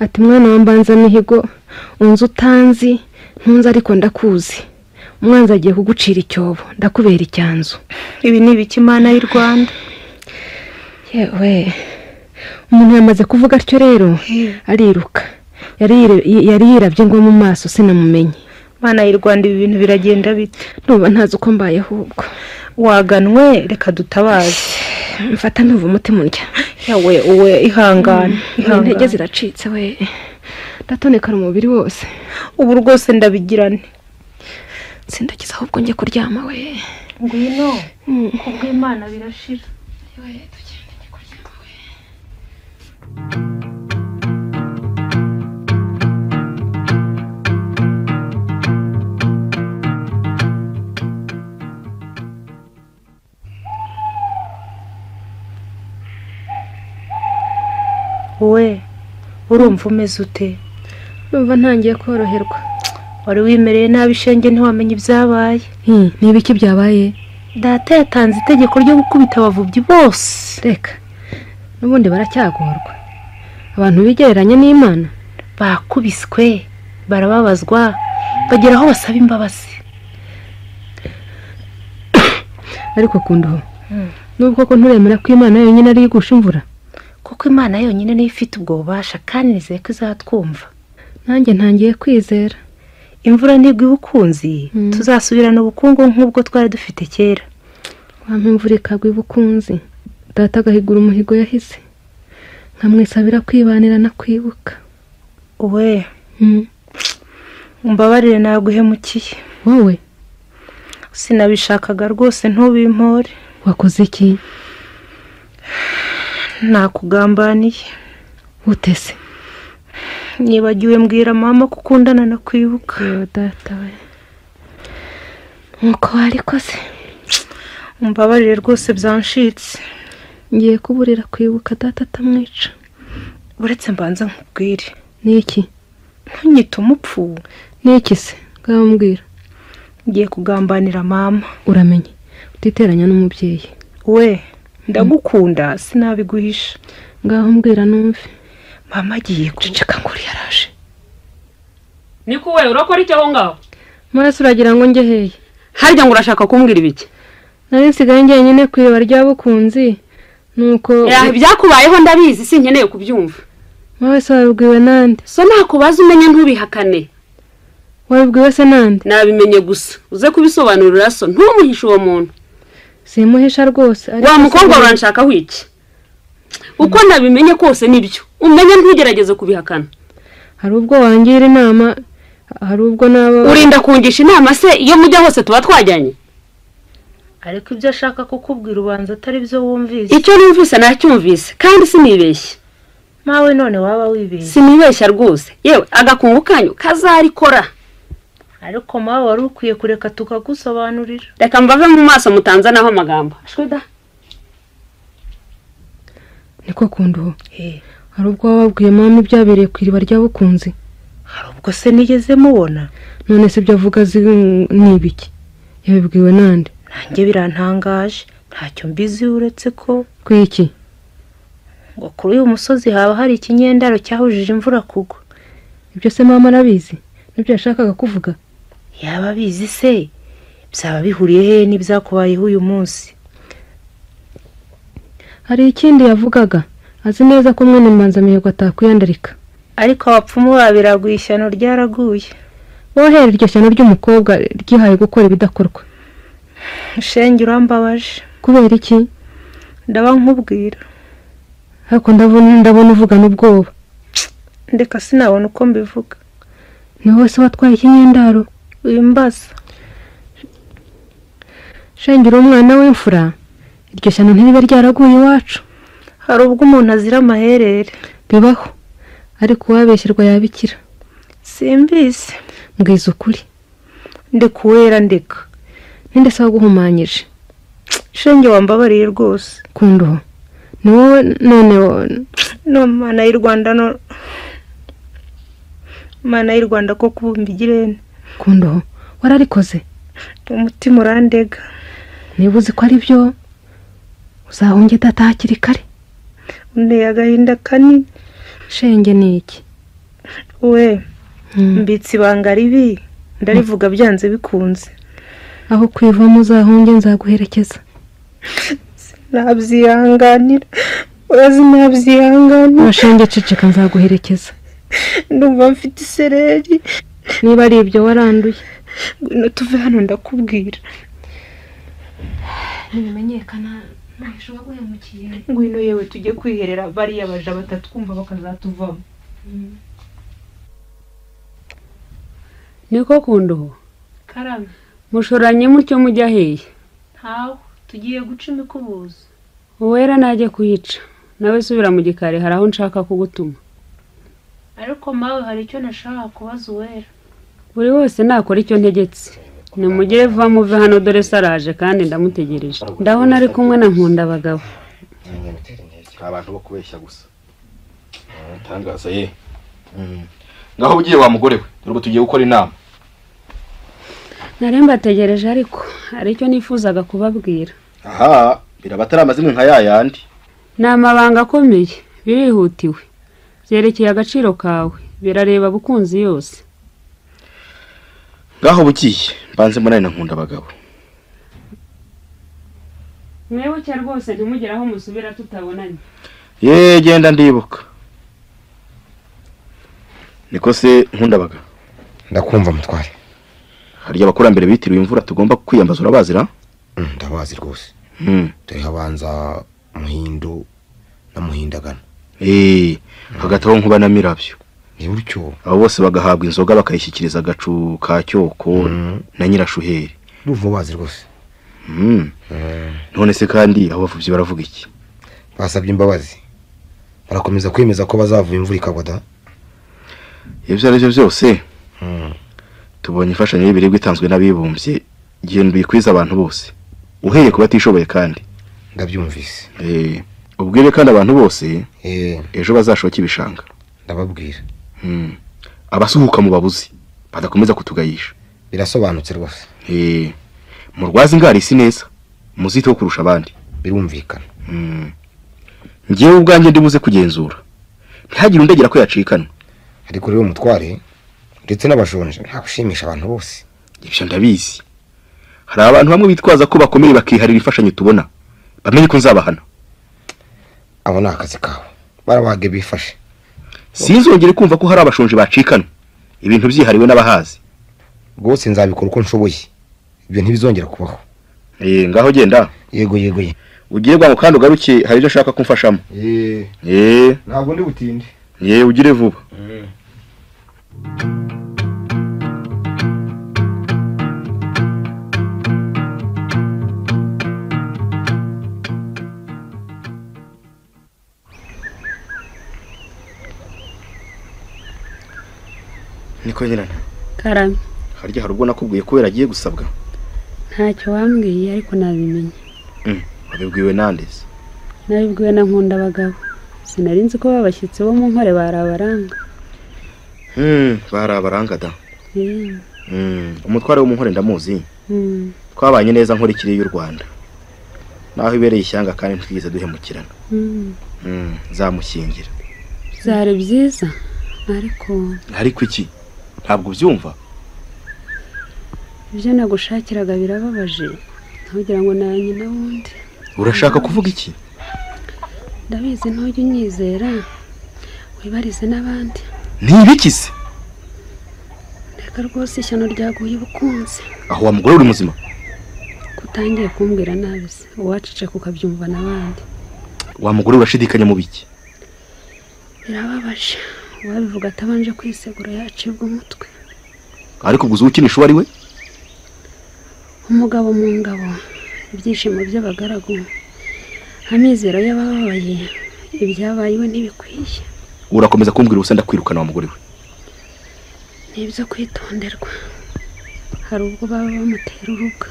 ati mwana wa mbanzamihigo unzi utanzi ntunze ariko ndakuzi umwanzi agiye kugucira icyobo ndakubera icyanzu ibi ni ibiki imana y'u rwanda yewe umuntu yamaze kuvuga atyo rero ariruka yari yire- yari yirabye ngo mu maso sinamumenye imana y'u rwanda ibi bintu biragenda bite nuba ntazi uko mbaye ahubwo waganwe reka dutabaze mfata ndumva umutima undya yawe uwe ihangane intege ihangane ziracitse we ndatonekara umubiri wose ubu rwose ndabigirane sindagize ahubwo njye kuryama we ngwino Mm. kubw'imana birashira wowe urumva umeze ute numva ntangiye koroherwa wari wimereye nabi ishenge ntiwamenye ibyabaye ni ibiki byabaye data yatanze itegeko ryo gukubita abavubyi bose reka n'ubundi baracyagorwa abantu bigereranya n'imana bakubiswe barababazwa bagera aho basaba imbabazi ariko kunduho nubwo ko nturemera ko imana yonyine ari igusha imvura kuko imana yonyine niyo ifite ubwo bubasha kandi nizeye ko izatwumva nanjye ntangiye kwizera imvura ntigwa ukunzi Mm. tuzasubirana ubukungu nk'ubwo twari dufite kera wampa imvura ikagwa ibukunzi data agahigura umuhigo yahize nkamwisabira kwibanira no kwibuka uwe Mm. umbabarire naguhemukiye wowe sinabishakaga rwose ntubimpore wakoze iki nakugambaniye utese nibagiwe mbwira mama ko ukundana no kwibuka yewe data we nuko wari koze umbabarire rwose byanshitse ngiye kuburira kwibuka data atamwica uretse mbanza nkubwire ni iki ntunyite umupfu ni iki se bwambwira ngiye kugambanira mama uramenye utiteranya n'umubyeyi we ndagukunda sinabiguhisha ngaho mbwira numve mama agiye kuca ceceka nguri yaraje niko we urakora iki aho ngaho maraso uragira ngo njye hehe harya ngo urashaka kumbwira ibiki nari nsigaye njyenyine ku iriba rya bukunzi nuko Eh, ibyakubayeho ndabizi sinkeneye kubyumva wowe se wabibwiwe nande so nakubaza umenye ntubihakane wabibwiwe se nande nabimenye gusa uze kubisobanurira so ntumuhishe uwo muntu simuhisha rwose ariko wa mukobwa se- uranshakaho iki uko nabimenye kose nibyo umenye ntugerageze kubihakana hari ubwo wangira inama hari ubwo naba urinda kungisha inama se iyo mujya hose tuba twajyanye ariko ibyo ashaka kukubwira ubanza atari byo wumvise icyo numvise nacyumvise kandi sinibeshye mawe none waba wibeshye sinibeshya rwose yewe agakungu kanyu kazarikora ariko mawe wari ukwiye kureka tukagusobanurira reka mbave mu maso mutanzanaho amagambo ashwida niko kunduho Eh, hari ubwo wababwiye mama ibyabereye ku iriba rya bukunzi hari ubwo se nigeze mubona none se ibyo avuga zi- ni ibiki yabibwiwe nande nanjye birantangaje ntacyo mbizi uretse ko ku iki ngo kuri uyu musozi haba hari ikinyendaro cyahujije imvura kugwa ibyo se mama arabizi nibyo yashakaga kuvuga yaba abizi se byaba bihuriye he n'ibyakubayeho uyu munsi hari ikindi yavugaga azi neza ko mwene mbanzamihigo atakwiyandarika ariko abapfumu babiraguye ishyano ryaraguye bohera iryo shyano ry'umukobwa ryihaye gukora ibidakorwa shenge urambabaje kubera iki ndaba nkubwira ariko ndabona ndabona uvugana ubwoba ndeka sinabona uko mbivuga ni wowe se watwaye ikinyendaro wimbaza shengera umwana w'imfura iryo shyano ntiribe ryaraguye iwacu hari ubwo umuntu azira amaherere bibaho ariko uwabeshyerwa yabikira simbizi mbwiza ukuri ndeka uwera ndeka ninde se waguhumanyije shenge wambabariye rwose kunduho ni wowe none wo- no mana y'u rwanda no mana y'u rwanda ko kubumba igirene kunduho wararikoze umutima urandega niba uzi ko ari byo uzahunge data hakiri kare unteye agahinda kanini shenge ni iki we Mm. mbitse ibanga ribi ndarivuga byanze bikunze aho kwivamo uzahunge nzaguherekeza ntabyihanganira urazi ntabyihanganira urashenge ceceka nzaguherekeza ndumva mfite isereri niba ari ibyo waranduye ngwino tuve hano ndakubwira ntibimenyekana ntacyo waguhemukiye ngwino yewe tujye kwiherera bariya baja batatwumva bakazatuvamo niko kunduho karame mushoranye mutyo mujya hehe ntawe tugiye guca imikubuzo uwera najye kuyica nawe subira mu gikari hari aho nshaka kugutuma ariko mawe hari icyo nashaka kubaza uwera buri wese nakora icyo ntegetse nimugire vuba muve hano dore se araje kandi ndamutegereje ndabona ari kumwe na nkunda abagabo abantu bo kubeshya gusa ntangaza ye ngaho ugiye wa mugore we dore tugiye gukora inama nari mbategereje ariko hari icyo nifuzaga kubabwira aha biraba atari amazimwe nka ya yandi ni amabanga akomeye birihutiwe byerekeye agaciro kawe birareba bukunzi yose ngaho bugiye mbanze munani na nkunda abagabo mwibuke rwose ntimugire aho musubira tutabonanye ye genda ndibuka niko se nkunda abagabo ndakumva mutware harya abakurambere bitiriwe imvura tugomba kwiyambaza urabazira Mm, ndabazi rwose Mm. dore habanza muhindu na muhindagano Eh, hagati aho nkuba na mirabyo ni gutyo abo bose bagahabwa inzoga bakayishyikiriza agacu ka cyoko na nyirashuheri ndumva ubazi rwose Mm. none se kandi abo bavubyi baravuga iki basabye imbabazi barakomeza kwemeza ko bazavuye imvura ikagwa da ibyo ari byo byose tubonye imfashanyo y'ibiribwa itanzwe n'abibumbye genda uyikwize abantu bose uhereye ku batishoboye kandi ndabyumvise Eh, ubwire kandi abantu bose Eh, ejo bazashoka ibishanga ndababwira Mm. abasuhuka mu babuzi badakomeza kutugayisha birasobanutse rwose Eh, murwazi ngari si neza muziteho kurusha abandi birumvikana Mm. njyewe ubwanjye ndibuze kugenzura ntihagire undegera ko yacikana ariko rero umutware ndetse n'abashonje nta gushimisha abantu bose ibyo ndabizi hari abantu bamwe bitwaza ko bakomeye bakiharira imfashanyo tubona bamenye ko nzabahana abo ni akazi kawe barabage bifashe sinzongere kumva ko hari abashonje bacikana ibintu byihariwe n'abahazi rwose nzabikora uko nshoboye ibyo ntibizongera kubaho Eh, ngaho genda yego yego ye ugire bwangu kandi ugaruke hari ibyo ashaka kumfashamo Eh, ntabwo ndi butinde ye ugire vuba niko nyirana karame harya hari ubwo nakubwiye kubera agiye gusabwa ntacyo wambwiye ariko nabimenye wabibwiwe nandeze nabibwiwe na nkunda abagabo sinari nzi ko babashyitsi bo mu nkore bari abaranga bari abarangada Eh, umutware w'umuhore ndamuzi mm, twabanye neza nkurikiriye y'u rwanda naho ibereye ishyanga kandi ntitwigeze duhemukirana mm. Mm, nzamushyingira byari byiza ariko ariko iki ntabwo ubyumva ibyo nagushakiraga birababaje ntugira ngo nanjye n'ubundi urashaka kuvuga iki ndabizi ntujya unyizera wibarize n'abandi ntibikize reka rwose ishyano ryaguye ubukunzi aho wa mugore uri muzima kutangiye kumbwira nabi se uwaceceka ukabyumva n'abandi wa mugore urashidikanya mu biki birababaje uwabivuga atabanje kwisegura yacibwa umutwe ariko ubwo uzi ukinisha uwo ari we umugabo mu ngabo ibyishimo by'abagaragu amizero y'abababaye ibyabaye iwe ntibikwiye urakomeza kumbwira ubusa ndakwirukana wa mugore we ni ibyo kwitonderwa hari ubwo baba bamutera urubuga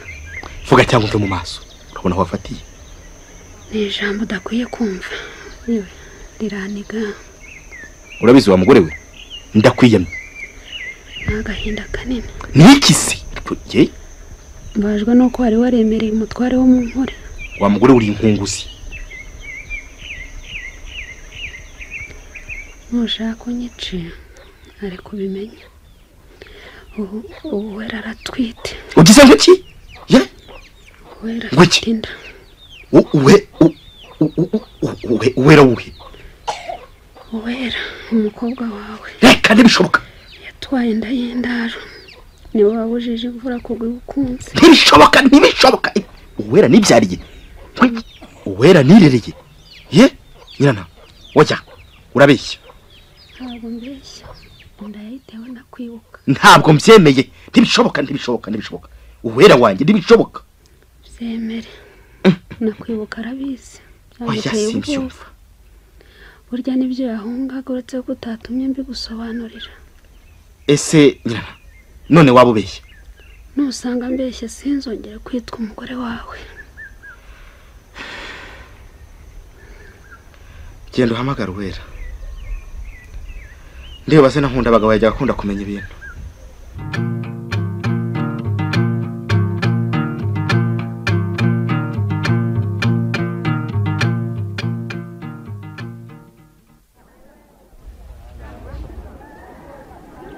vuga cyangwa umve mu maso urabona aho wafatiye ni ijambo udakwiye kumva yewe riraniga urabizi wa mugore we ndakwiyamye ni agahinda kanini ntibikize ye mbabajwe n'uko wari waremereye umutware wo mu nkore wa mugore uri inkunguzi nushaka unyice ari kubimenya ubu ubu wera aratwite ugize ngo iki wera Ngo iki? afite inda U- uwe u- u- u- u- u- uwe uwera uwe wera umukobwa wawe reka ntibishoboka yatwaye inda y'indaro niwe wabujije imvura kugwa ibukunze ntibishoboka ntibishoboka uwera nibyariye Wi- uwera nirereye ye nyirana wajya urabeshya ntabwo mbeshya ndayitewe ndakwibuka ntabwo mbyemeye ntibishoboka ntibishoboka ntibishoboka uwera wanjye ntibishoboka zemere nakwibuka arabizi Oya, Byamuteye simbyumva. ubwoba. burya nibyo yahungaga uretse ko utatumye mbigusobanurira ese nyina none waba ubeshya nusanga mbeshye sinzongere kwitwa umugore wawe genda uhamagara uwera ndeba se na nkunda abagabo yajya akunda kumenya ibintu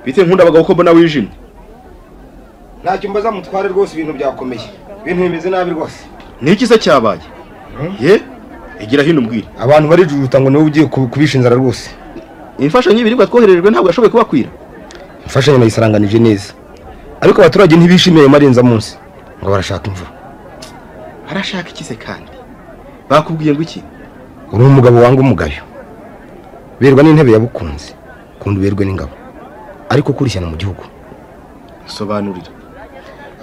bite nkunda abagabo ko mbona wijimye ntacyo mbaza mutware rwose ibintu byakomeye ibintu bimeze nabi rwose niki se cyabaye ye igira hino umbwire abantu barijujuta ngo niwe ugiye ku- kubisha inzara rwose imfashanyo y'ibiribwa twoherejwe ntabwo yashoboye kubakwira imfashanyo nayisaranganije neza ariko abaturage ntibishimiye ayo marenzamunsi ngo barashaka imvura arashaka iki se kandi bakubwiye ngo iki uri umugabo wanga umugayo berwa n'intebe yabukunze kundi uberwe n'ingabo ariko ukura ishyano mu gihugu sobanurira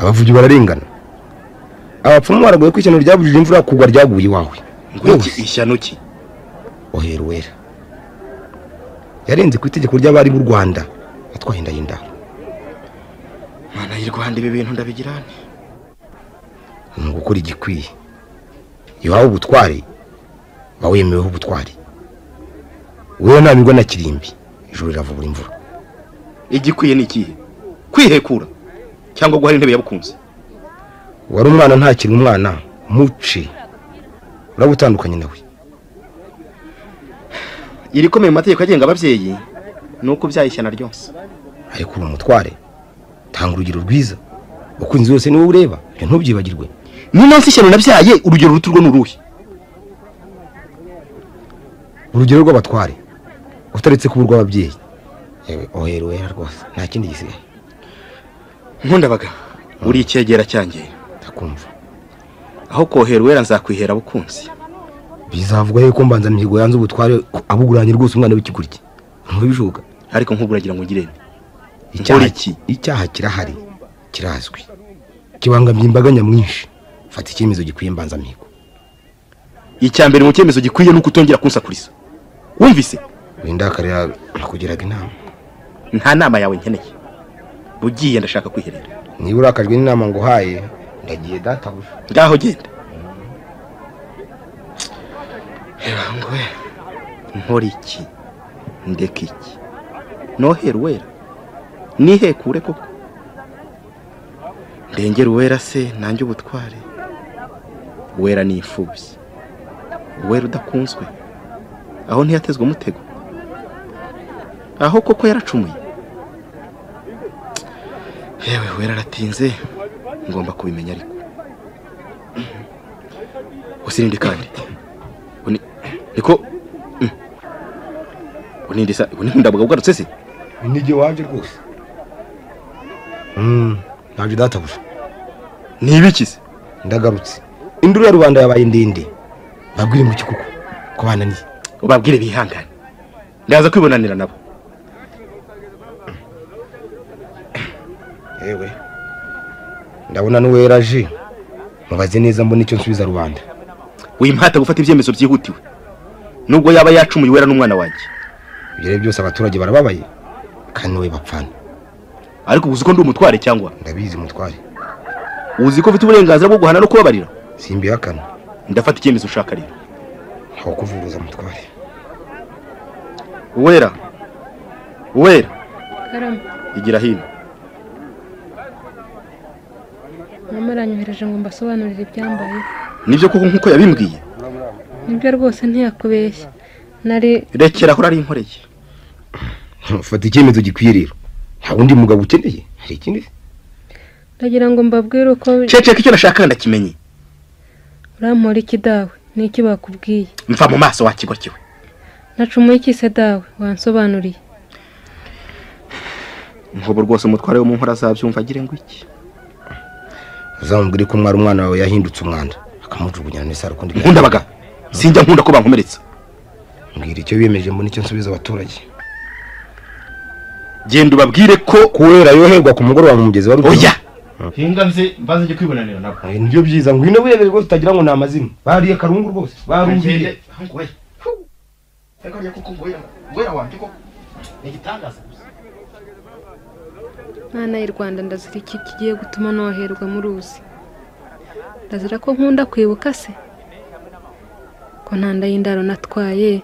abavugi bararengana abapfumu baragoye ko ishyano ryabujije imvura kugwa ryaguye iwawe ngo iki ishyano ki ohera uwera yarenze ku itegeko ry'abari b'u rwanda atwaye inda y'indaro mana y'u rwanda ibi bintu ndabigirane ni ugukora igikwiye iyo uhawe ubutware uba wemeweho ubutware wowe nta migo na kirimbi ijoro riravubura imvura igikwiye ni ikihe kwihekura cyangwa guhara intebe yabukunze wari umwana ntakiri umwana muci uraba utandukanye nawe irikomeye mu mategeko agenga ababyeyi ni uko ubyaye ishyano ryose ariko uri umutware tanga urugero rwiza ukunzi wese niwe ureba ibyo ntubyibagirwe niyo nansi ishyano nabyaye urugero ruto urwo ni uruhe urugero rw'abatware utaretse kuba urw'ababyeyi yewe ohere wera rwose nta kindi gisigaye nkundabaga uri icyegera cyangera ndakumva aho kohera uwera nzakwihera abukunzi bizavuga yuko mbanza mihigo yanze ubutware abuguranye rwose umwana w'ikiguryi ntubijuka ariko nk'ubu uragira ngo ugire icyaha Nkora iki? icyaha kirahari kirazwi kibangamiye imbaga nyamwinshi fata icyemezo gikwiye mbanzamihigo icya mbere mu cyemezo gikwiye ni uko utongera kunsakuriza wumvise windakarira nakugiraga inama nta nama yawe nkeneye ugiye ndashaka kwiherera niba urakajwe n'inama nguhaye ndagiye databuja ngaho genda reba ngwe nkora iki ndeka iki nohera uwera nihekure koko ndengera uwera se nanjye ubutware uwera ni imfubyi uwera udakunzwe aho ntiyatezwe umutego aho koko yaracumuye yewe wera aratinze ngomba kubimenya ariko usininde kandi uni niko Mm. uninde sa uni ndabaga ugarutse se inige waje rwose ntabyo databuja ni ibiki se ndagarutse induru ya rubanda yabaye ndende babwire ngo iki kuko ko bananiye ubabwire bihangane ndaza kwibonanira nabo yewe ndabona n'uwera aje mubaze neza mbona icyo nsubiza rubanda wimpata gufata ibyemezo byihutiwe nubwo yaba yacumuye uwera n'umwana wanjye ibyo ari byo byose abaturage barababaye kandi wowe bapfana ariko uzi ko ndi umutware cyangwa ndabizi mutware uzi ko ufite uburenganzira bwo guhana no kubabarira simbihakana ndafata icyemezo ushaka rero ntawe kuvuruza mutware uwera uwera karama igira hino mama aranyohereje ngo mbasobanurire ibyambayeho nibyo koko nk'uko yabimbwiye nibyo rwose ntiyakubeshya nari rekera aho nkoreye fata icyemezo gikwiye rero nta wundi mugabo ukeneye hari ikindi se? ndagira ngo mbabwire uko ceceka icyo nashaka ndakimenye urampora iki dawe n'iki bakubwiye mva mu maso wakigokiwe nacumuye iki se dawe wansobanuriye nk'ubu rwose umutware wo mu nkora azabyumva agire ngo iki uzamubwire ko mwari umwana wawe yahindutse umwanda akamujugunya none se arakundi nkundabaga sinjya nkunda ko bankomeretsa mbwira icyo biyemeje mbona icyo nsubiza abaturage genda ubabwire ko kubera yoherwa ku mugoroba mu mugezi wa ruguru oya hinga nze mbaze njye kwibonanira nabo Eh, nibyo byiza ngwino wirebe rwose utagira ngo ni amazina bariye karungu rwose barumviye ariko njye kuko ngoya ngoya wanjye ko ni igitangaza gusa mwana y'u rwanda ndazira iki kigiye gutuma noherwa mu ruzi ndazira ko nkunda kwibuka se ko nta nda y'indaro natwaye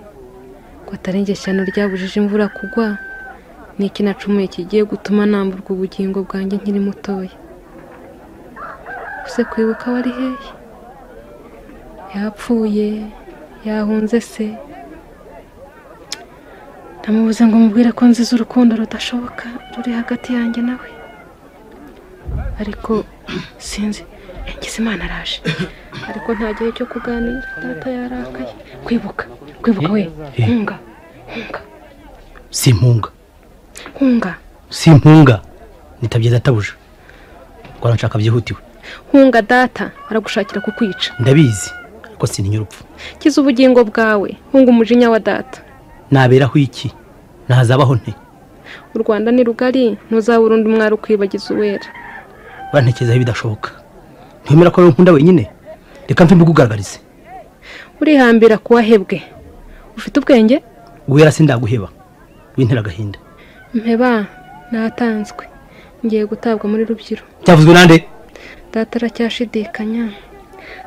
ko atari ingeshyano ryabujije imvura kugwa ni iki nacumuye kigiye gutuma namburwa ubugingo bwanjye nkiri mutoya use kwibuka wari hehe yapfuye yahunze se ndamubuze ngo mubwire ko nziza urukundo rudashoboka ruri hagati yanjye nawe ariko sinzi ngize imana araje ariko nta gihe cyo kuganira data yarakaye kwibuka kwibuka we nkunga nkunga simpunga nkunga simpunga nitabye databuja rwanda nshaka byihutiwe nkunga data aragushakira kukwica ndabizi ariko sintinya urupfu kiza ubugingo bwawe nkunga umujinya wa data naberaho iki ntazabaho nte u rwanda ni rugari ntuzabura undi mwari ukwibagiza uwera bantekerezaho ibidashoboka ntiwemera ko nkunda wenyine reka mve mbigugaragarize urihambira ku wahebwe ufite ubwenge uwera sindaguheba wintera agahinda mpeba natanzwe ngiye gutabwa muri rubyiro cyavuzwe nande data aracyashidikanya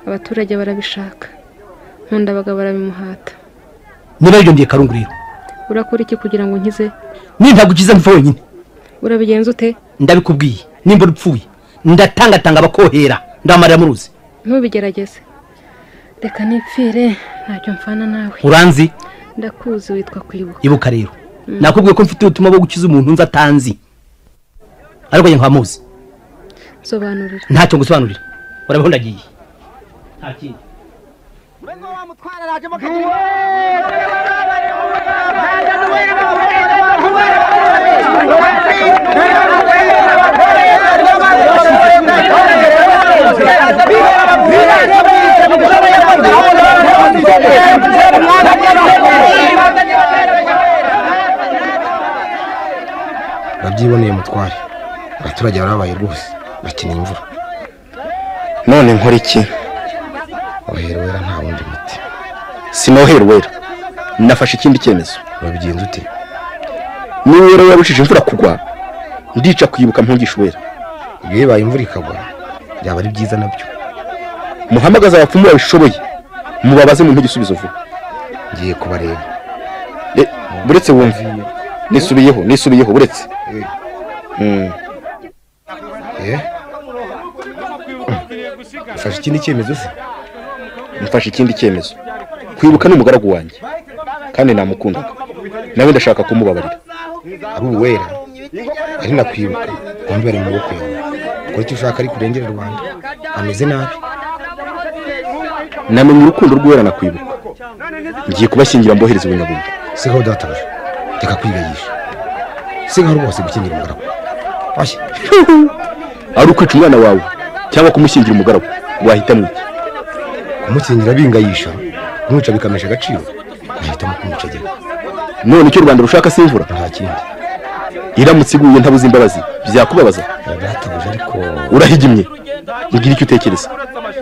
abaturage barabishaka nkundabaga barabimuhata niba yiyongeye karungu rero urakora iki kugira ngo nkize nintagukiza mpfa wenyine urabigenza ute ndabikubwiye nimba urupfuye ndatangatanga abakohera ndamarira mu ruzi ntubigerageze reka nipfire ntacyo mfana nawe uranzi ndakuzi witwa kwibuka ibuka rero Mm. nakubwiye ko mfite ubutumwa bwo gukiza umuntu nzi atanzi ariko njye nkamuzi sobanurira ntacyo ngusobanurira urabaho ndagiye babyiboneye mutware abaturage barabaye rwose bakeneye imvura none nkora iki oherwera nta wundi muti sinoherwera nafashe ikindi cyemezo babigenza ute niba rero yabujije imvura kugwa ndica kwibuka mpungisha uwera iyo ibaye imvura ikagwa byaba ari byiza nabyo muhamagaze abapfumu babishoboye mubabaze mumpe igisubizo vuba ngiye kubareba Eh, buretse wumve nisubiyeho nisubiyeho buretse Mm. eh ufashe ikindi cyemezo se mfashe ikindi cyemezo kwibuka ni umugaragu wanjye kandi namukundaga nawe ndashaka kumubabarira ari uwera ari nakwibuka bombi bari mu maboko yawe ukora icyo ushaka ariko urengere rubanda ameze nabi namenye urukundo rw'uwera na kwibuka ngiye kubashyingira mbohereze ubunyabundi sigaho databuja reka kwigayisha sigaho rwose gukingira umugaragu oya ari ukwica umwana wawe cyangwa kumushyingira umugaragu wahitamo iki kumukingira bingayisha kumwica bikamesha agaciro nahitamo kumwicagera none icyo u rwanda rushaka si imvura nta kindi iramutse iguye ntabuze imbabazi byakubabaza databuja ariko urahigimye mbwira icyo utekereza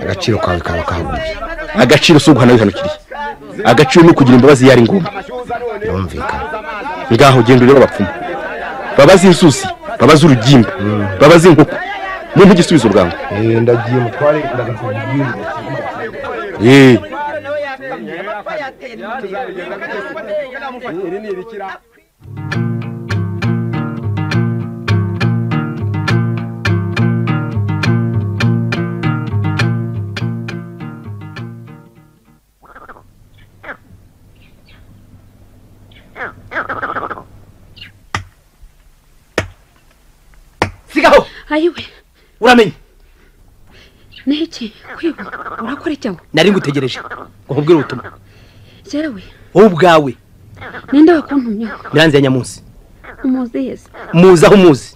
agaciro kawe kaba kahaguye agaciro si uguhana wihanukiriye agaciro ni ukugira imbabazi iyo ari ngombwa birumvikana ngaho genda urebe abapfumu babaze inzuzi babaze urugimbu babaze inkoko mumpe igisubizo bwangu Eh, ndagiye mutware ndagakubwira Eh, sigaho ayiwe uramenye n'iki kwibuka urakora iki aho nari ngutegereje ngo nkubwire ubutumwa yewe wowe ubwawe ninde wakuntumyeho miranzi ya nyamunsi umuzi yeze muzi aho muzi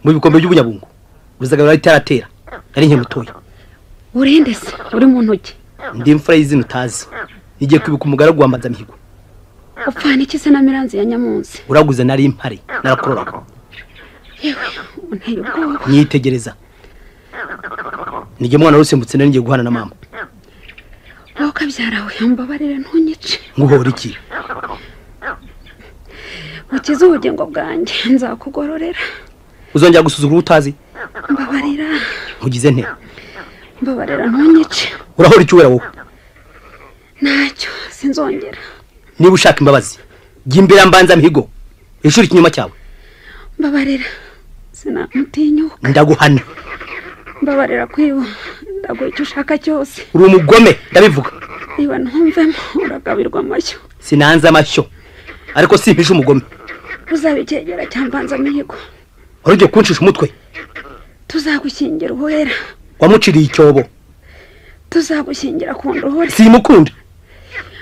mu bikombe by'ubunyabungu uruzaga rurari itaratera nari nke mutoya urinde se uri mu ntoki ndi imfura y'izina utazi igiye kwibuka umugaragu wa mbazamihigo upfana iki se na miranzi ya nyamunsi uraguze nari impari narakuroraga yewe unteye ubwoba nyitegereza nijye mwana rusimbutse nari ngiye guhana na mama wowe ukabyarawe mbabarire ntunyice nguhora iki ukize ubugingo bwanjye nzakugororera uzongera gusuzugura utazi mbabarira nkugize nte mbabarira ntunyice urahora icyubera wowe ntacyo sinzongera niba ushaka imbabazi jya imbere mbanza mihigo ishuri ikinyoma cyawe mbabarira sinamutinyuka ndaguhana mbabarira kwiba ndaguha icyo ushaka cyose uri umugome ndabivuga niba ntumvemo uragabirwa amashyo sinanze amashyo ariko simpije umugome uzabikegera cyambanza mihigo wari ugiye kunshisha umutwe tuzagukingira uwera wamuciriye icyobo tuzagukingira ku ndohore simukunda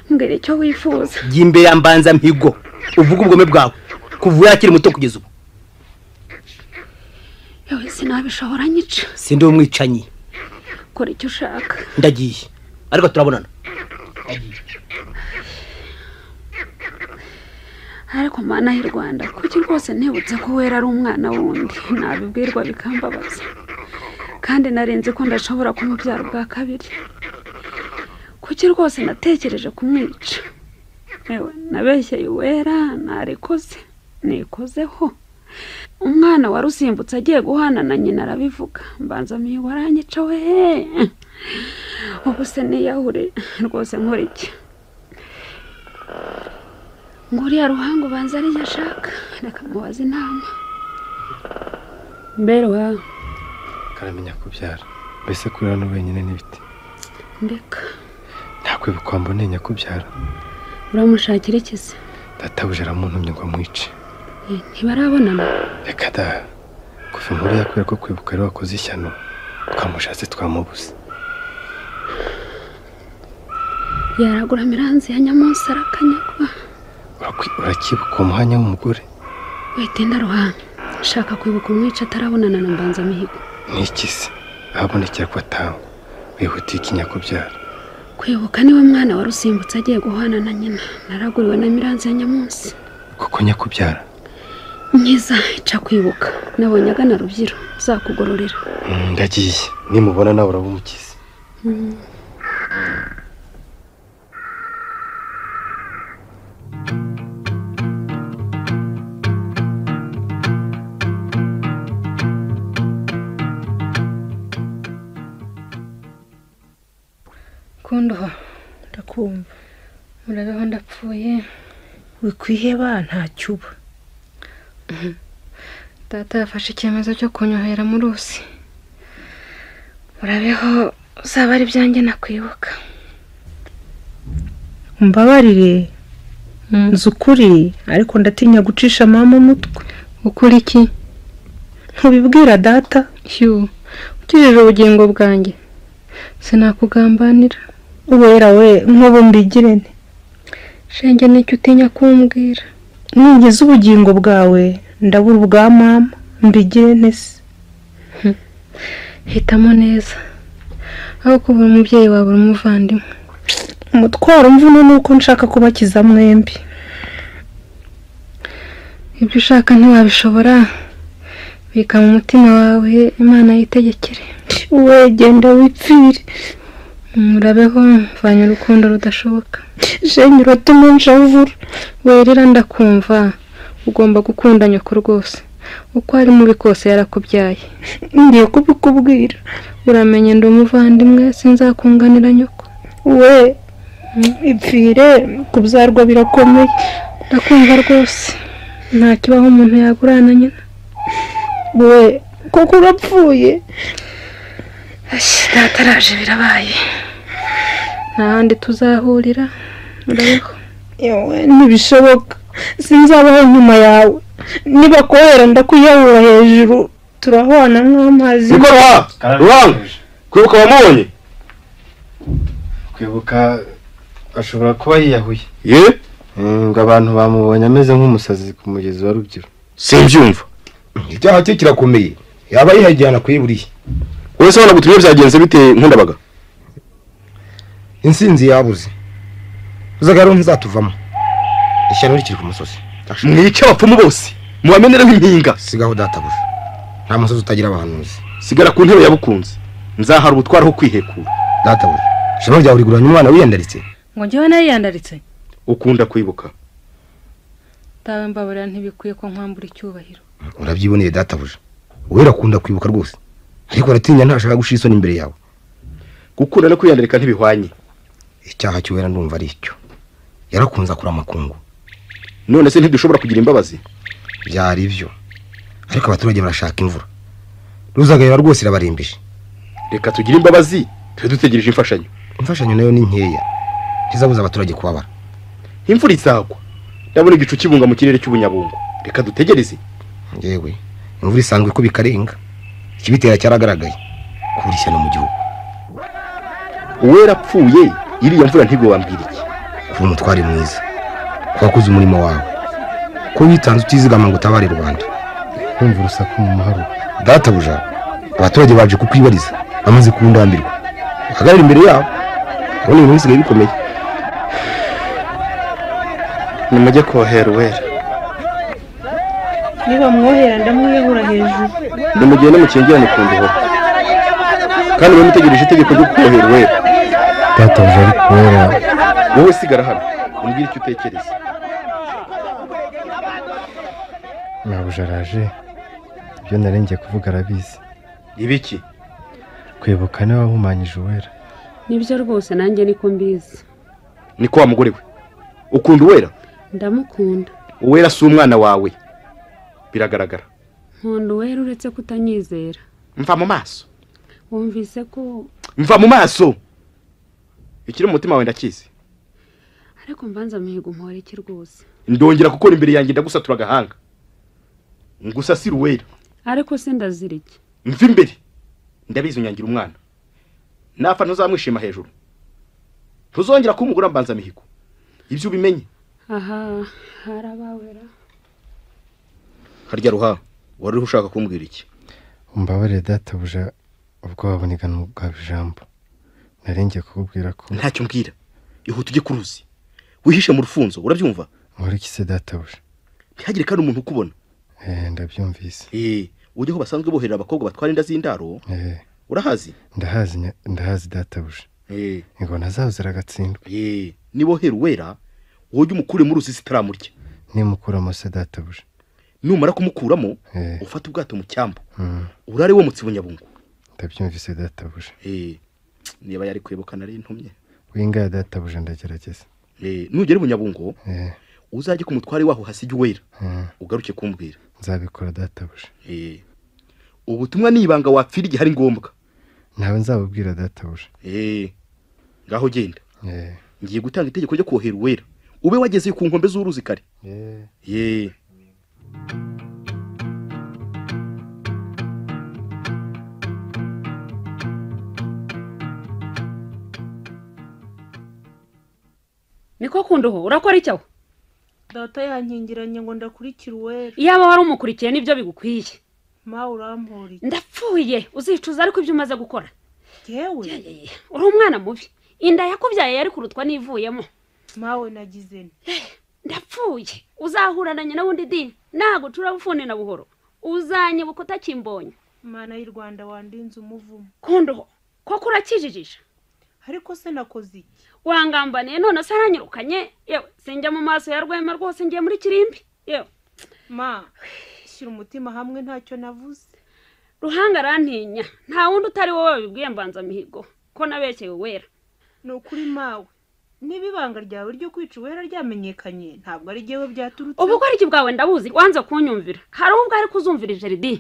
mbwira icyo wifuza jya imbere ya mbanza mihigo uvuge ubugome bwawe kuva yakiri muto kugeza ubu yewe sinabishobora nyica sindi umwicanyi kora icyo ushaka ndagiye ariko turabonana ariko mana y'u rwanda kuki rwose ntibutse ko wera ari umwana wundi nabibwirwa bikambabaza kandi narinzi ko ndashobora kumubyara ubwa kabiri kuki rwose natekereje kumwica yewe nabeshyeye uwera narikoze nikozeho umwana wari usimbutse agiye guhana na nyina arabivuga mbanza miyo waranyica we ubu se niyahure rwose nkora iki ngo uriya ruhango ubanza ariyo ashaka reka mubaze inama mberwa karamenya kubyara mbese kurira no wenyine n'ibiti ndeka ntakwibuka mbone nyakubyara uramushakira iki se databuja aramuntumye ngo amwice Eh, ntibarabonana reka da kuva inkuru yakubera ko kwibuka ari wakoze ishyano twamushatse twamubuze yaragura miranzi ya nyamunsi arakanyagwa Urakwi- uracyibuka uwo mwanya w'umugore witinda ruhanga shaka kwibuka umwica atarabonana na mbanza mihigo n'iki se ahabonekera ko atangwa wihutiye ikinyakubyara kwibuka niwe mwana wari usimbutse agiye guhana na nyina naraguriwe na miranzi ya nyamunsi kuko nyakubyara myiza ica kwibuka nabonye agana rubyiro uzakugororera Mm, ndagiye nimubona nawe uraba umukize Mm. kundoha ndakumva murabeho ndapfuye wikwiheba ntacyo uba data yafashe icyemezo cyo kunyohera mu ruzi murabeho uzaba ari ibyanjye nakwibuka umbabarire nzi ukuri ariko ndatinya gucisha mama umutwe ukuri iki ntubibwira data hiyo ugejeje ubugingo bwanjye sinakugambanira uwera we nk'ubu mbigire nte shenge n'icyo utinya kumbwira ningize ubugingo bwawe ndabura ubwa mama mbigire nte se hitamo neza aho kubura umubyeyi wawe uri umuvandimwe umutwaro mvune ni uko nshaka kubakiza mwembi ibyo ushaka ntiwabishobora bika mu mutima wawe imana yitegekere we genda wipfire murabeho mvanye urukundo rudashoboka shenge uratume nshavura werera ndakumva ugomba gukunda nyoko rwose uko ari mubi kose yarakubyaye ngiye kubikubwira uramenye ndi umuvandimwe sinzakunganira nyoko we ipfire kubyarwa birakomeye ndakumva rwose nta kibaho umuntu yagurana nyina we kuko urapfuye ashyi data araje birabaye nta handi tuzahurira murabeho yewe ntibishoboka sinzabaho nyuma yawe nibakohera ndakwiyahura hejuru turahwana nk'amazi niko ruha ruha kwibuka wamubonye kwibuka ashobora kuba yiyahuye ye Mm, ngo abantu bamubonye ameze nk'umusazi ku mugezi wa rubyiru simbyumva icyaha cye kirakomeye yaba yihajyana kuyiburiye wowe se wanagutumye byagenze bite nkundabaga insinzi yabuze uzagaro ntizatuvamo ishyano rikiri ku musozi mwica abapfumu bose mubamenereho impinga sigaho databuja nta musozi utagira abahanuzi sigara ku ntebe yabukunze nzahara ubutwara ho kwihekura databuja ishema ryawe riguranye umwana wiyandaritse ngo njyewe nayo yandaritse ukunda kwibuka tawe mbaburira ntibikwiye ko nkwambura icyubahiro urabyiboneye databuja wowe urakunda kwibuka rwose ariko aratinya ntashaka gushira isoni imbere yawe gukunda no kwiyandarika ntibihwanye icyaha cy'uwera ndumva ari icyo yarakunze akura amakungu none se ntidushobora kugira imbabazi byari byo ariko abaturage barashaka imvura ruzagayira rwose irabarimbije reka tugire imbabazi tube dutegereje imfashanyo imfashanyo nayo ni nkeya ntizabuza abaturage kubabara imvura izagwa ndabona igicu kibunga mu kirere cy'ubunyabungo reka dutegereze yewe imvura isanzwe ko bikarenga ikibitera cyaragaragaye kubura ishyano mu gihugu uwera apfuye iriya mvura ntibiwambwira iki kuba umutware mwiza ko wakoze umurimo wawe ko witanze utizigama ngo utabare rubanda kumva urusaku mu mahoro databuja abaturage baje kukwibariza bamaze kundambirwa hagarara imbere yabo urabona ibintu bisigaye bikomeye nimujye kohera uwera niba mwohera ndamwihura hejuru nimugende mukingirane ku ndihoro kandi mube mutegereje itegeko ryo kohera uwera databuja ariko uwera wowe sigara hano umbwire icyo utekereza nabuja araje ibyo narengeye kuvuga arabizi ibiki kwibuka niwe wahumanyije uwera nibyo rwose nanjye niko mbizi niko wa mugore we ukunda uwera ndamukunda uwera si umwana wawe biragaragara nkunda uwera uretse kutanyizera mva mu maso wumvise ko mva mu maso ikiri mu mutima wawe ndakizi ariko mbanza mihigo umuhore iki rwose ndongera gukora imbere yanjye ndagusatura agahanga ngusasire uwera ariko se ndazira iki mva imbere ndabizi unyangira umwana napfa ntuzamwishima hejuru ntuzongera kumugura mbanza mihigo ibyo ubimenye aha harabawera harya ruha wari ushaka kumbwira iki umbabarire databuja ubwoba bunigana ubwaba ijambo narengeye kukubwira ko ntacyo mbwira ihute ujye ku ruzi wihishe mu rufunzo urabyumva muri kise databuja ntihagire kandi umuntu ukubona eh ndabyumvise eh ujye aho basanzwe boherera abakobwa batwara inda z'indaro eh urahazi ndahazi nya- ndahazi databuja eh ingona zaho ziragatsindwa eh nibohera uwera wowe ujye umukure muri uruzi zitaramurya nimukuramo se databuja numara kumukuramo eh ufate ubwato mu cyambu mm, urare wo mu tsibunyabungu ndabyumvise databuja eh niba yari kwibuka nari ntumye winga ya databuja ndagerageza eh nugera i bunyabungo eh uzajye ku mutware waho hasige uwera mm, ugaruke kumbwira nzabikora databuja eh ubutumwa ni ibanga wapfira igihe ari ngombwa ntawe nzabubwira databuja eh ngaho genda eh ngiye gutanga itegeko ryo kohera uwera ube wagezeyo ku nkombe z'uruzi kare eh ye niko kunduho urakora icyo aho data yankingiranye ngo ndakurikire uwera iyaba wari umukurikiye nibyo bigukwiye mawe urampuriye ndapfuye uzicuza ariko ibyo umaze gukora yewe Yeye, uri umwana mubi inda yakubyaye yari kurutwa n'ivuyemo mawe nagize nti ndapfuye uzahurana nyina wundi dini ntabwo turabufune na buhoro uzanyibuka utakimbonye mana y'u rwanda wandinze umuvumo kunduho koko urakijijisha ariko se nakoze iki wangambaniye none se aranyirukanye yewe sinjya mu maso ya rwema rwose ngiye muri kirimbi yewe ma shyira umutima hamwe ntacyo navuze ruhanga arantinya nta wundi utari wowe wabibwiye mbanza mihigo ko nabeshyeye uwera ni ukuri mawe niba ibanga ryawe ryo kwica uwera ryamenyekanye ntabwo ari jyewe byaturutse ubu bworoshye bwawe ndabuzi wanze kunyumvira hari ubwo ari kuzumvira ijeridi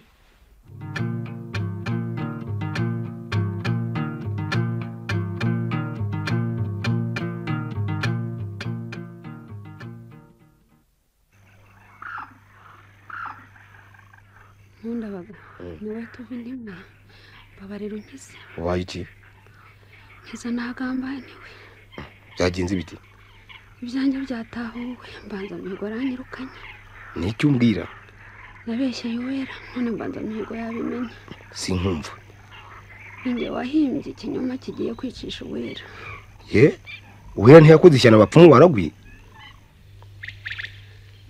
nkundabaga niwe tuba intebe mbabarira unkize ubaye iki nkiza ntagambaniwe byagenze ibiti ibyanjye byatahuwe mbanza mihigo aranyirukanye ni icyo umbwira nabeshyeye uwera none mbanza mihigo yabimenye sinkumva ninjye wahimbye ikinyoma kigiye kwicisha uwera ye uwera ntiyakoze ishyano abapfumu baragwi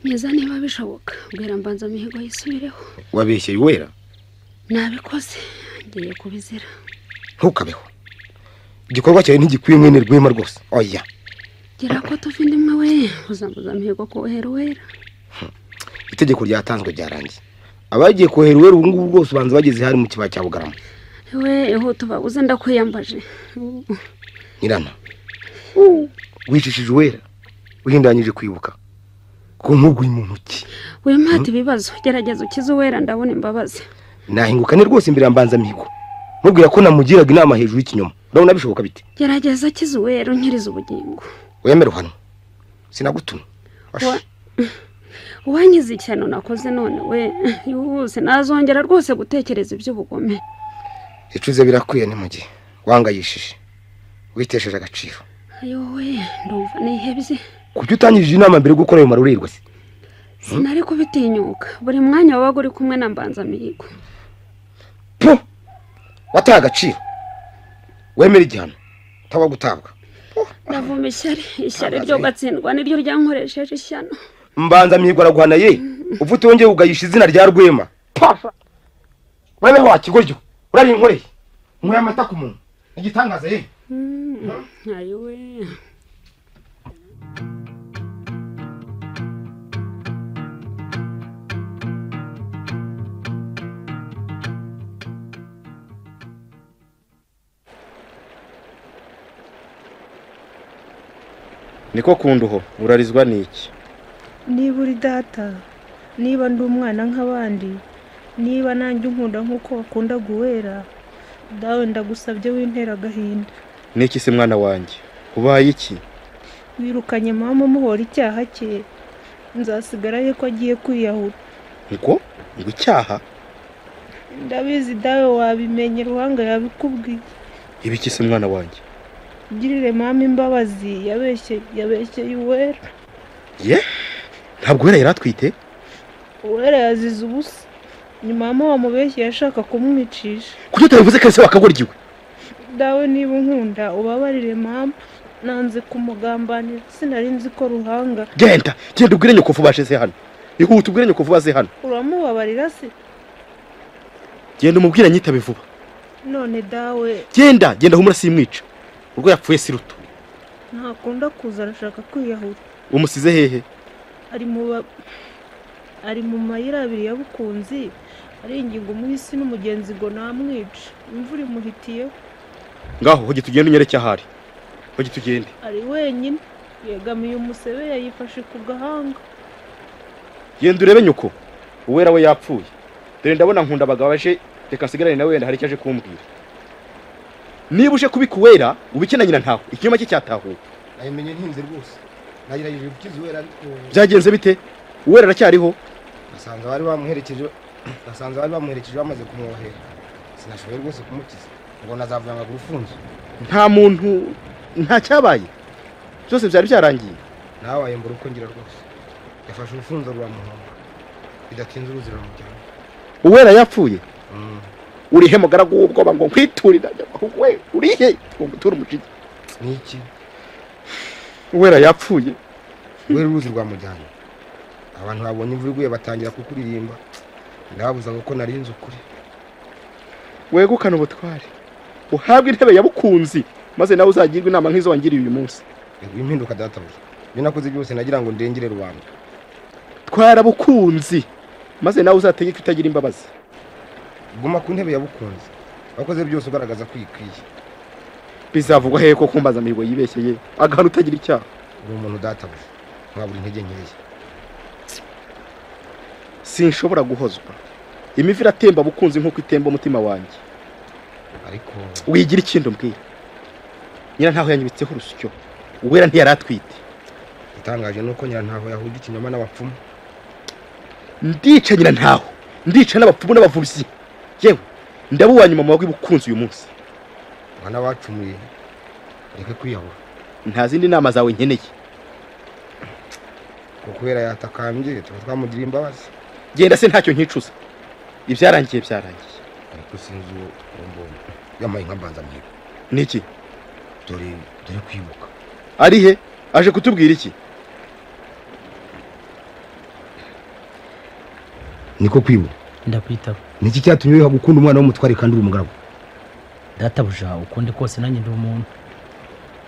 meza niba bishoboka bwira mbanza mihigo yisubireho wabeshye wera nabikoze ngiye kubizira ntukabeho igikorwa cyawe ntigikwiye mwene rwema rwose oya gira ko tuva indi imwe we uzambuza mihigo kuhera uwera itegeko ryatanzwe ryarangiye abagiye kohera uwera ubu ngubu rwose ubanza bageze hari mu kibaya cya bugarama we ihuta ubabuze ndakwiyambaje nyirana wicishije uwera uhindanyije kwibuka ko ntuguye mu ntoki wimate ibibazo gerageza ukize uwera ndabona imbabazi nahingukane rwose imbere ya mbanza mihigo mubwira ko namugiraga inama hejuru y'ikinyoma urabona bishoboka bite gerageza akize uwera unyirize ubugingo wemere uhano sinagutuma Wa- wangize ikintu nakoze none we yose nazongera rwose gutekereza iby'ubugome icuze birakwiye ni mu gihe wangayishije witesheje agaciro ayowe ndumva nihebye kuki utangirije inama mbere yo gukora ayo marorerwa se sinari kubitinyuka buri mwanya wabaga uri kumwe na mbanzamihigo wataye agaciro wemere igihano utaba gutabwa ndavuma ishyari ishyari ryo gatsindwa niryo ryankoresheje ishyano mbanza mihigo araguhana ye uva utongeye ugayisha izina rya rwema pfa wemere wakigoryo urari inkoreye inkoreye amata ku muntu igitangaza ye ayowe niko kunduho urarizwa n'iki niba uri data niba ndi umwana nk'abandi niba nanjye unkunda nk'uko wakunda guwera dawe ndagusabye wintera agahinda n'iki se mwana wanjye ubaye iki wirukanye mama umuhora icyaha cye nzasigara ye ko agiye kwiyahura ngo ngo icyaha ndabizi dawe wabimenye ruhanga yabikubwiye ibiki se mwana wanjye ugirire mama imbabazi yabeshye yabeshyeye uwera ye ntabwo wera yari atwite uwera yazize ubusa ni mama wamubeshye yashaka kumwicisha kuki utabivuze kare wakagoryiwe dawe niba unkunda ubabarire mama nanze kumugambanira sinari nzi ko ruhanga genda genda ubwire nyoko ubashe se hano ihute ubwire nyoko vuba se hano uramubabarira se genda umubwire nyitabe vuba none dawe genda genda humura simwica urwo yapfuye si ruto ntakunda kuza arashaka kwiyahura umusize hehe ari mu ba- ari mu mayira abiri ya bukunzi aringinga umuhisi n'umugenzi ngo namwice imvura imuhitiyeho ngaho hoge tugende unyereke ahari hoge tugende ari wenyine yegamiye umusebe yayifashe ku gahanga genda urebe nyoko uwera we yapfuye dore ndabona nkunda abagabaje reka nsigarane nawe wenda hari icyo aje kumbwira niba uje kubika uwera ubikena nyina ntaho ikinyoma cye cyatahuwe nayimenye ntinze rwose nagerageje gukiza uwera ariko byagenze bite uwera aracyariho basanga bari bamuherekeje basanga bari bamuherekeje bamaze kumwohera sinashoboye rwose kumukiza ngo nazavuga amaguru ufunze nta muntu nta cyabaye byose byari byarangiye nawe wayembura uko ngira rwose yafashe urufunzo ruramuhonga bidatinze uruzi ruramujyana uwera yapfuye urihe mugaragu w'ubwoba ngo nkwiturira ahubwo we urihe ngo nguture umujinya ni iki uwera yapfuye rwera uruzi rwamujyana abantu babonye imvura iguye batangira kukuririmba ndababuzaga ko narinze ukuri wegukane ubutware uhabwe intebe ya bukunzi maze nawe uzagirwe inama nk'izo wangiriye uyu munsi rego impinduka databuja ibyo nakoze byose nagira ngo ndengere rubanda twara bukunzi maze nawe uzategeke utagira imbabazi guma ku ntebe yabukunze wakoze byose ugaragaza ko uyikwiye bizavugwa hehe ko kumbaza mihigo yibeshyeye agahano utagira icyaha uri umuntu databuja mwabura intege nkeya sinshobora guhozwa imivi iratemba bukunzi nk'uko itemba umutima wanjye ariko wigira ikindo mbwira nyina ntaho yanyibitseho urusyo uwera ntiyari atwite itangaje ni uko nyirantaho yahuje ikinyoma n'abapfumu ndica nyina ntaho ndica n'abapfumu n'abavuzi yewe ndaba uwa nyuma mu bagwi bukunzi uyu munsi mwana wacumuye reke kwiyahura nta zindi nama zawe nkeneye ngo kubera yatakambye tuba twamugiriye imbabazi genda se ntacyo nkicuza ibyarangiye byarangiye ariko sinzi uwo mbonye yamaye nka mbanzamihigo niki dore dore kwibuka ari he aje kutubwira iki niko kwibura ndakwitaba niki cyatumye wiha gukunda umwana w'umutware kandi uri umugaragu databuja ukunde kose nanjye ndi umuntu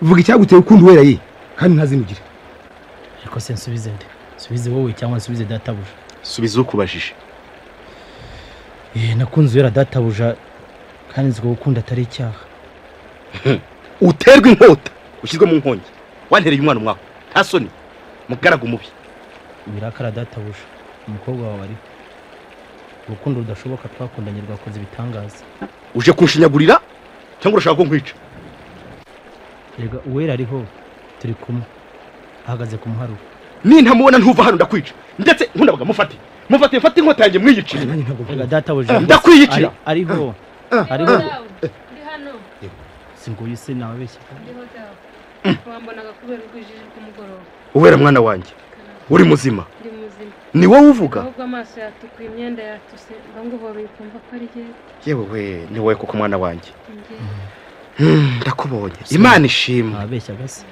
vuga icyaguteye ukunda uwera ye kandi ntazimugira ariko se nsubize nde nsubize wowe cyangwa nsubize databuja subiza ukubajije eh nakunze uwera databuja kandi nzi ko gukunda atari icyaha uterwa inkota ushyirwe mu nkongi wantereye umwana umwaho nta soni mugaragu mubi birakara databuja umukobwa wawe ariho urukundo rudashoboka twakundanye rwakoze ibitangaza uje kunshinyagurira cyangwa urashaka ko nkwica erega uwera ariho turi kumwe ahagaze ku muharuro nintamubona ntuva hano ndakwica ndetse nkundabaga mufate mufate mfate inkota yanjye mwiyicire erega databuja Ndakwiyicira. ari- ariho ariho singuye se nababeshya wambonaga kubera ubwijiji bw'umugoroba uwera mwana wanjye uri muzima ndi muzima ni wowe uvuga ahubwo amaso yatukuye imyenda yatuse bangubobe kumva ko ari jye yewe we ni wowe koko mwana wanjye njye Hmm, ndakubonye imana ishimwe ababeshya gase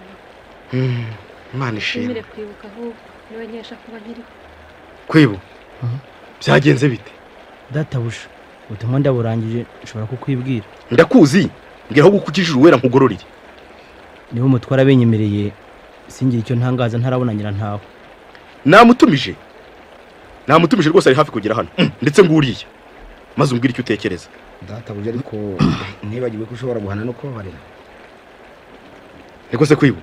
Hmm, imana ishimwe nshimire kwibuka ahubwo niwe nkesha kuba nkiriho kwibu byagenze bite databuja ubutumwa ndaburangije nshobora kukwibwira ndakuzi mbwira aho gukukijije uwera nkugororere niba umutware abenyemereye singira icyo ntangaza ntarabonanira ntawe namutumije namutumije rwose ari hafi kugera hano Hmm, ndetse ngo uriya maze umbwire icyo utekereza databuja ariko nibagiwe ko ushobora guhana no kubabarira niko se kwibu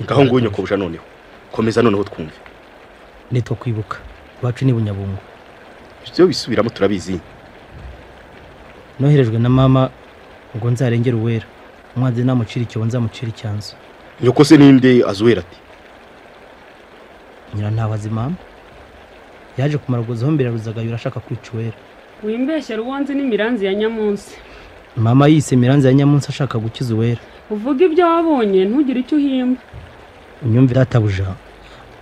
ngaho nguwo nyokobusha noneho komeza noneho twumve nitwa kwibuka iwacu ni bunyabungo ibyo bisubiramo turabizi noherejwe na mama ngo nzarengere uwera umwanzi namucira icyobo nzamucira icyanzu nyoko se ninde azi uwera ati nyirantabazi mama yaje kumara guzaho mbere ruzagayura ashaka kwica uwera wimbeshye ruwonzi n'imiranzi ya nyamunsi mama yise miranzi ya nyamunsi ashaka gukiza uwera uvuga ibyo wabonye ntugire icyo uhimba unyumve databuja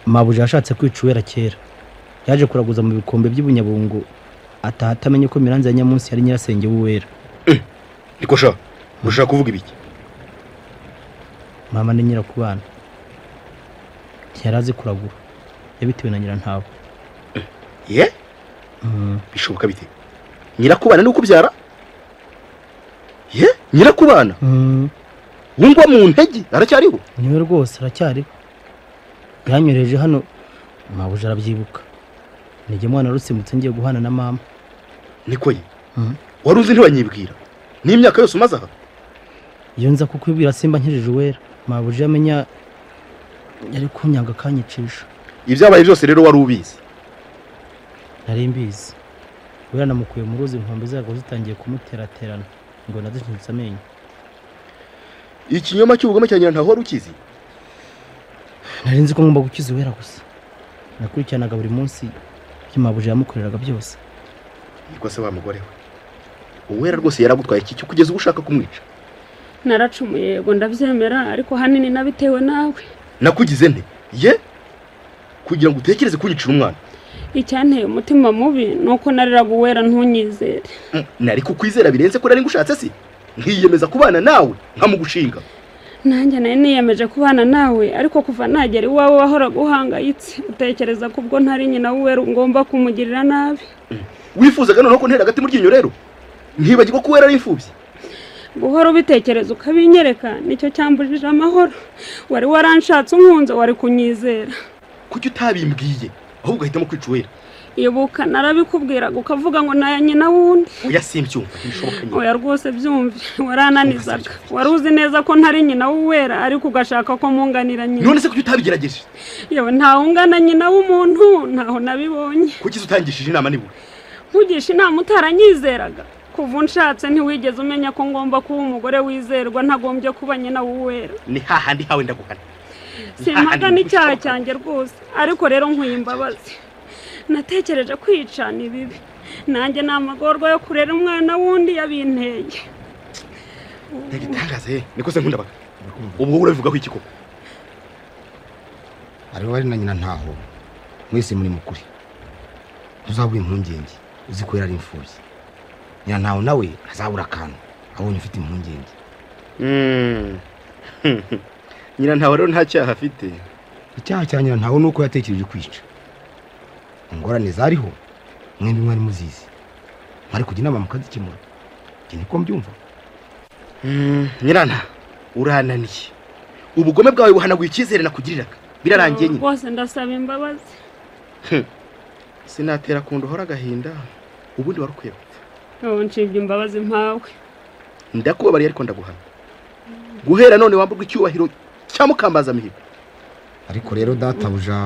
mabuja yashatse kwica uwera kera yaje kuraguza mu bikombe by'ubunyabungo ataha atamenye ko miranzi ya nyamunsi yari nyirasenge w'uwera niko sha urashaka kuvuga ibiki mama ni nyirakubana ntiyari azi kuragura yabitewe na nyirantabo ye bishoboka bite nyirakubana ni ukubyara ye nyirakubana wumva mu ntege aracyariho niwe rwose aracyariho yanyohereje hano mabuja arabyibuka nijye mwana rusimbutse ngiye guhana na mama niko ye wari uzi ntibanyibwira n'imyaka yose umaze aha iyo nza kukwibwira simba nkejeje uwera mabuja yamenya yari kunyanga akanyicisha ibyabaye byose rero wari ubizi nari mbizi wera namukuye mu ruzi inkombe zarwo zitangiye kumuteraterana ngo nadushinyitse amenyo ikinyoma cy'ubugome cya nyirantaho wari ukizi nari nzi ko ngomba gukiza uwera gusa nakurikiranaga buri munsi ibyo mabuja yamukoreraga byose niko se wa mugore we uwera rwose yaragutwaye iki cyo kugeza ubu ushaka kumwica naracumuye yego ndabyemera ariko ahanini nabitewe nawe nakugize nte ye kugira ngo utekereze kunyicira umwana icyanteye umutima mubi ni uko nariraga uwera ntunyizere Mm, nari kukwizera birenze ko nari ngushatse si nkiyemeza kubana nawe nkamugushinga nanjye nari niyemeje kubana nawe ariko kuva nagera iwawe wahoraga uhangayitse utekereza ko ubwo ntari nyina w'uwera ngomba kumugirira nabi wifuzaga noneho ko ntera agati mu ryinyo rero ntibagirwa ko wera ari imfubyi guhora ubitekereza ukabinyereka nicyo cyambujije amahoro wari waranshatse umwunzo wari kunyizera kuki utabimbwiye ahubwo ugahitamo kwica uwera ibuka narabikubwiraga ukavuga ngo naya nyina wundi oya simbyumva ntibishoboka nyine oya rwose byumve warananizaga wari uzi neza ko ntari nyina w'uwera ariko ugashaka ko munganira nyina none se kuki utabigerageje yewe ntawungana nyina w'umuntu ntaho nabibonye kuki se utangishije inama nibura nkugisha inama utaranyizeraga kuva unshatse ntiwigeze umenya ko ngomba kuba umugore wizerwa ntagombye kuba nyina w'uwera ni hahandi hawe ndaguhana simpaga n'icyaha cyanjye rwose ariko rero nkuye imbabazi natekereje kwicana ibibi nanjye ni amagorwa yo kurera umwana wundi yabinteye ntibitangaze he niko se nkundabaga ubwo wowe urabivugaho iki koko ariho wari na nyina ntaho mwese muri mukuri ntuzabure impungenge uzi ko yari ari imfubyi nyina ntaho nawe ntazabura akantu abonye ufite impungenge nyirantawe rero nta cyaha afite icyaha cya nyina ntaho ni uko yatekereje kwica ingorane zariho mwembi mwari muzizi mwari kujya inama mukazikemura njye niko mbyumva nyirana urananiye ubugome bwawe buhanaguye icyizere nakugiriraga birarangiye nyine rwose ndasaba imbabazi sinatera kundi uhora agahinda ubundi wari ukwiye gupfa ubu nshibye imbabazi mpawe ndakubabariye ariko ndaguhana guhera none wamburwa icyubahiro cya mukambazamihigo ariko rero databuja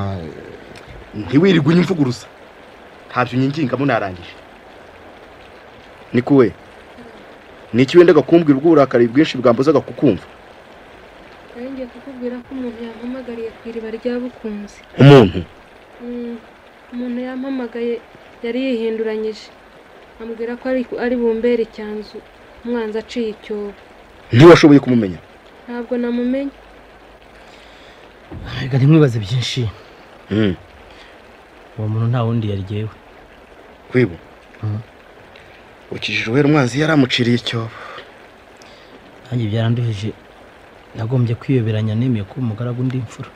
ntiwirirwe unyimvuguruza ntabyo unyingingamo narangije ni kuwe ni iki wenda gakumbwira ubw'uburakari bwinshi bwambuzaga kukumva nanjye kukubwira ko umuntu yampamagariye ku iriba rya bukunzi umuntu Mm, umuntu yampamagaye yari yihinduranyije ambwira ko ari ari bumbere icyanzu umwanzi aciye icyobo ntiwashoboye kumumenya ntabwo namumenye reka ntimwibaze byinshi Mm, uwo muntu nta wundi yaryewe kwibu ukijije uhera umwanzi yari amuciriye icyobo nanjye byaranduhije nagombye kwiyoberanya nemeye ko umugaragu ndi imfura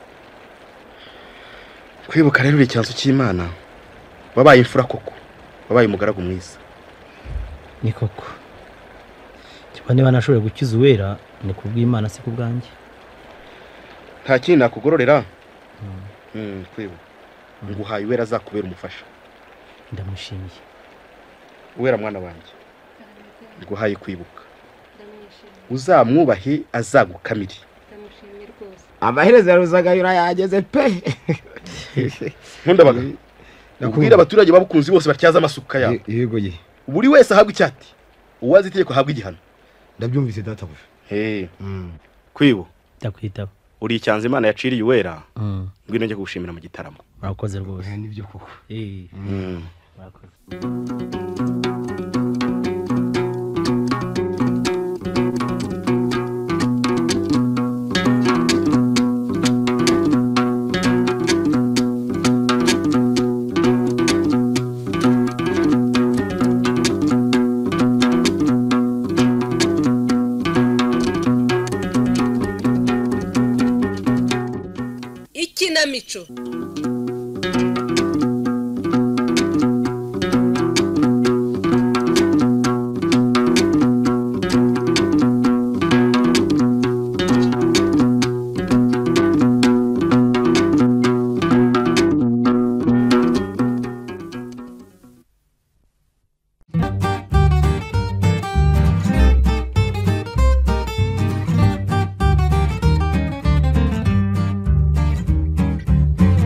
kwibuka rero icyanzu cy'imana wabaye imfura koko wabaye umugaragu mwiza ni koko cyangwa niba nashoboye gukiza uwera ni ku bw'imana si ku bwanjye nta kindi nakugororera Mm, kwibu nguhaye uwera azakubera umufasha ndamushimiye uwera mwana wanjye nguhaye kwibuka uzamwubahe azagukamire amaherezo yaruzaga yurayageze pe nkundabaga ubwira abaturage babukunzi bose batyaza amasuka yabo yego ye buri wese ahabwa icyati uwazi itegeko ahabwa igihano ndabyumvise databuja Hey, kwibu ndakwitaba uri icyanzu imana yaciriye uwera Mm, ngwino njye kugushimira mu gitaramo murakoze rwose nibyo koko Eh, Mm. murakoze ikinamico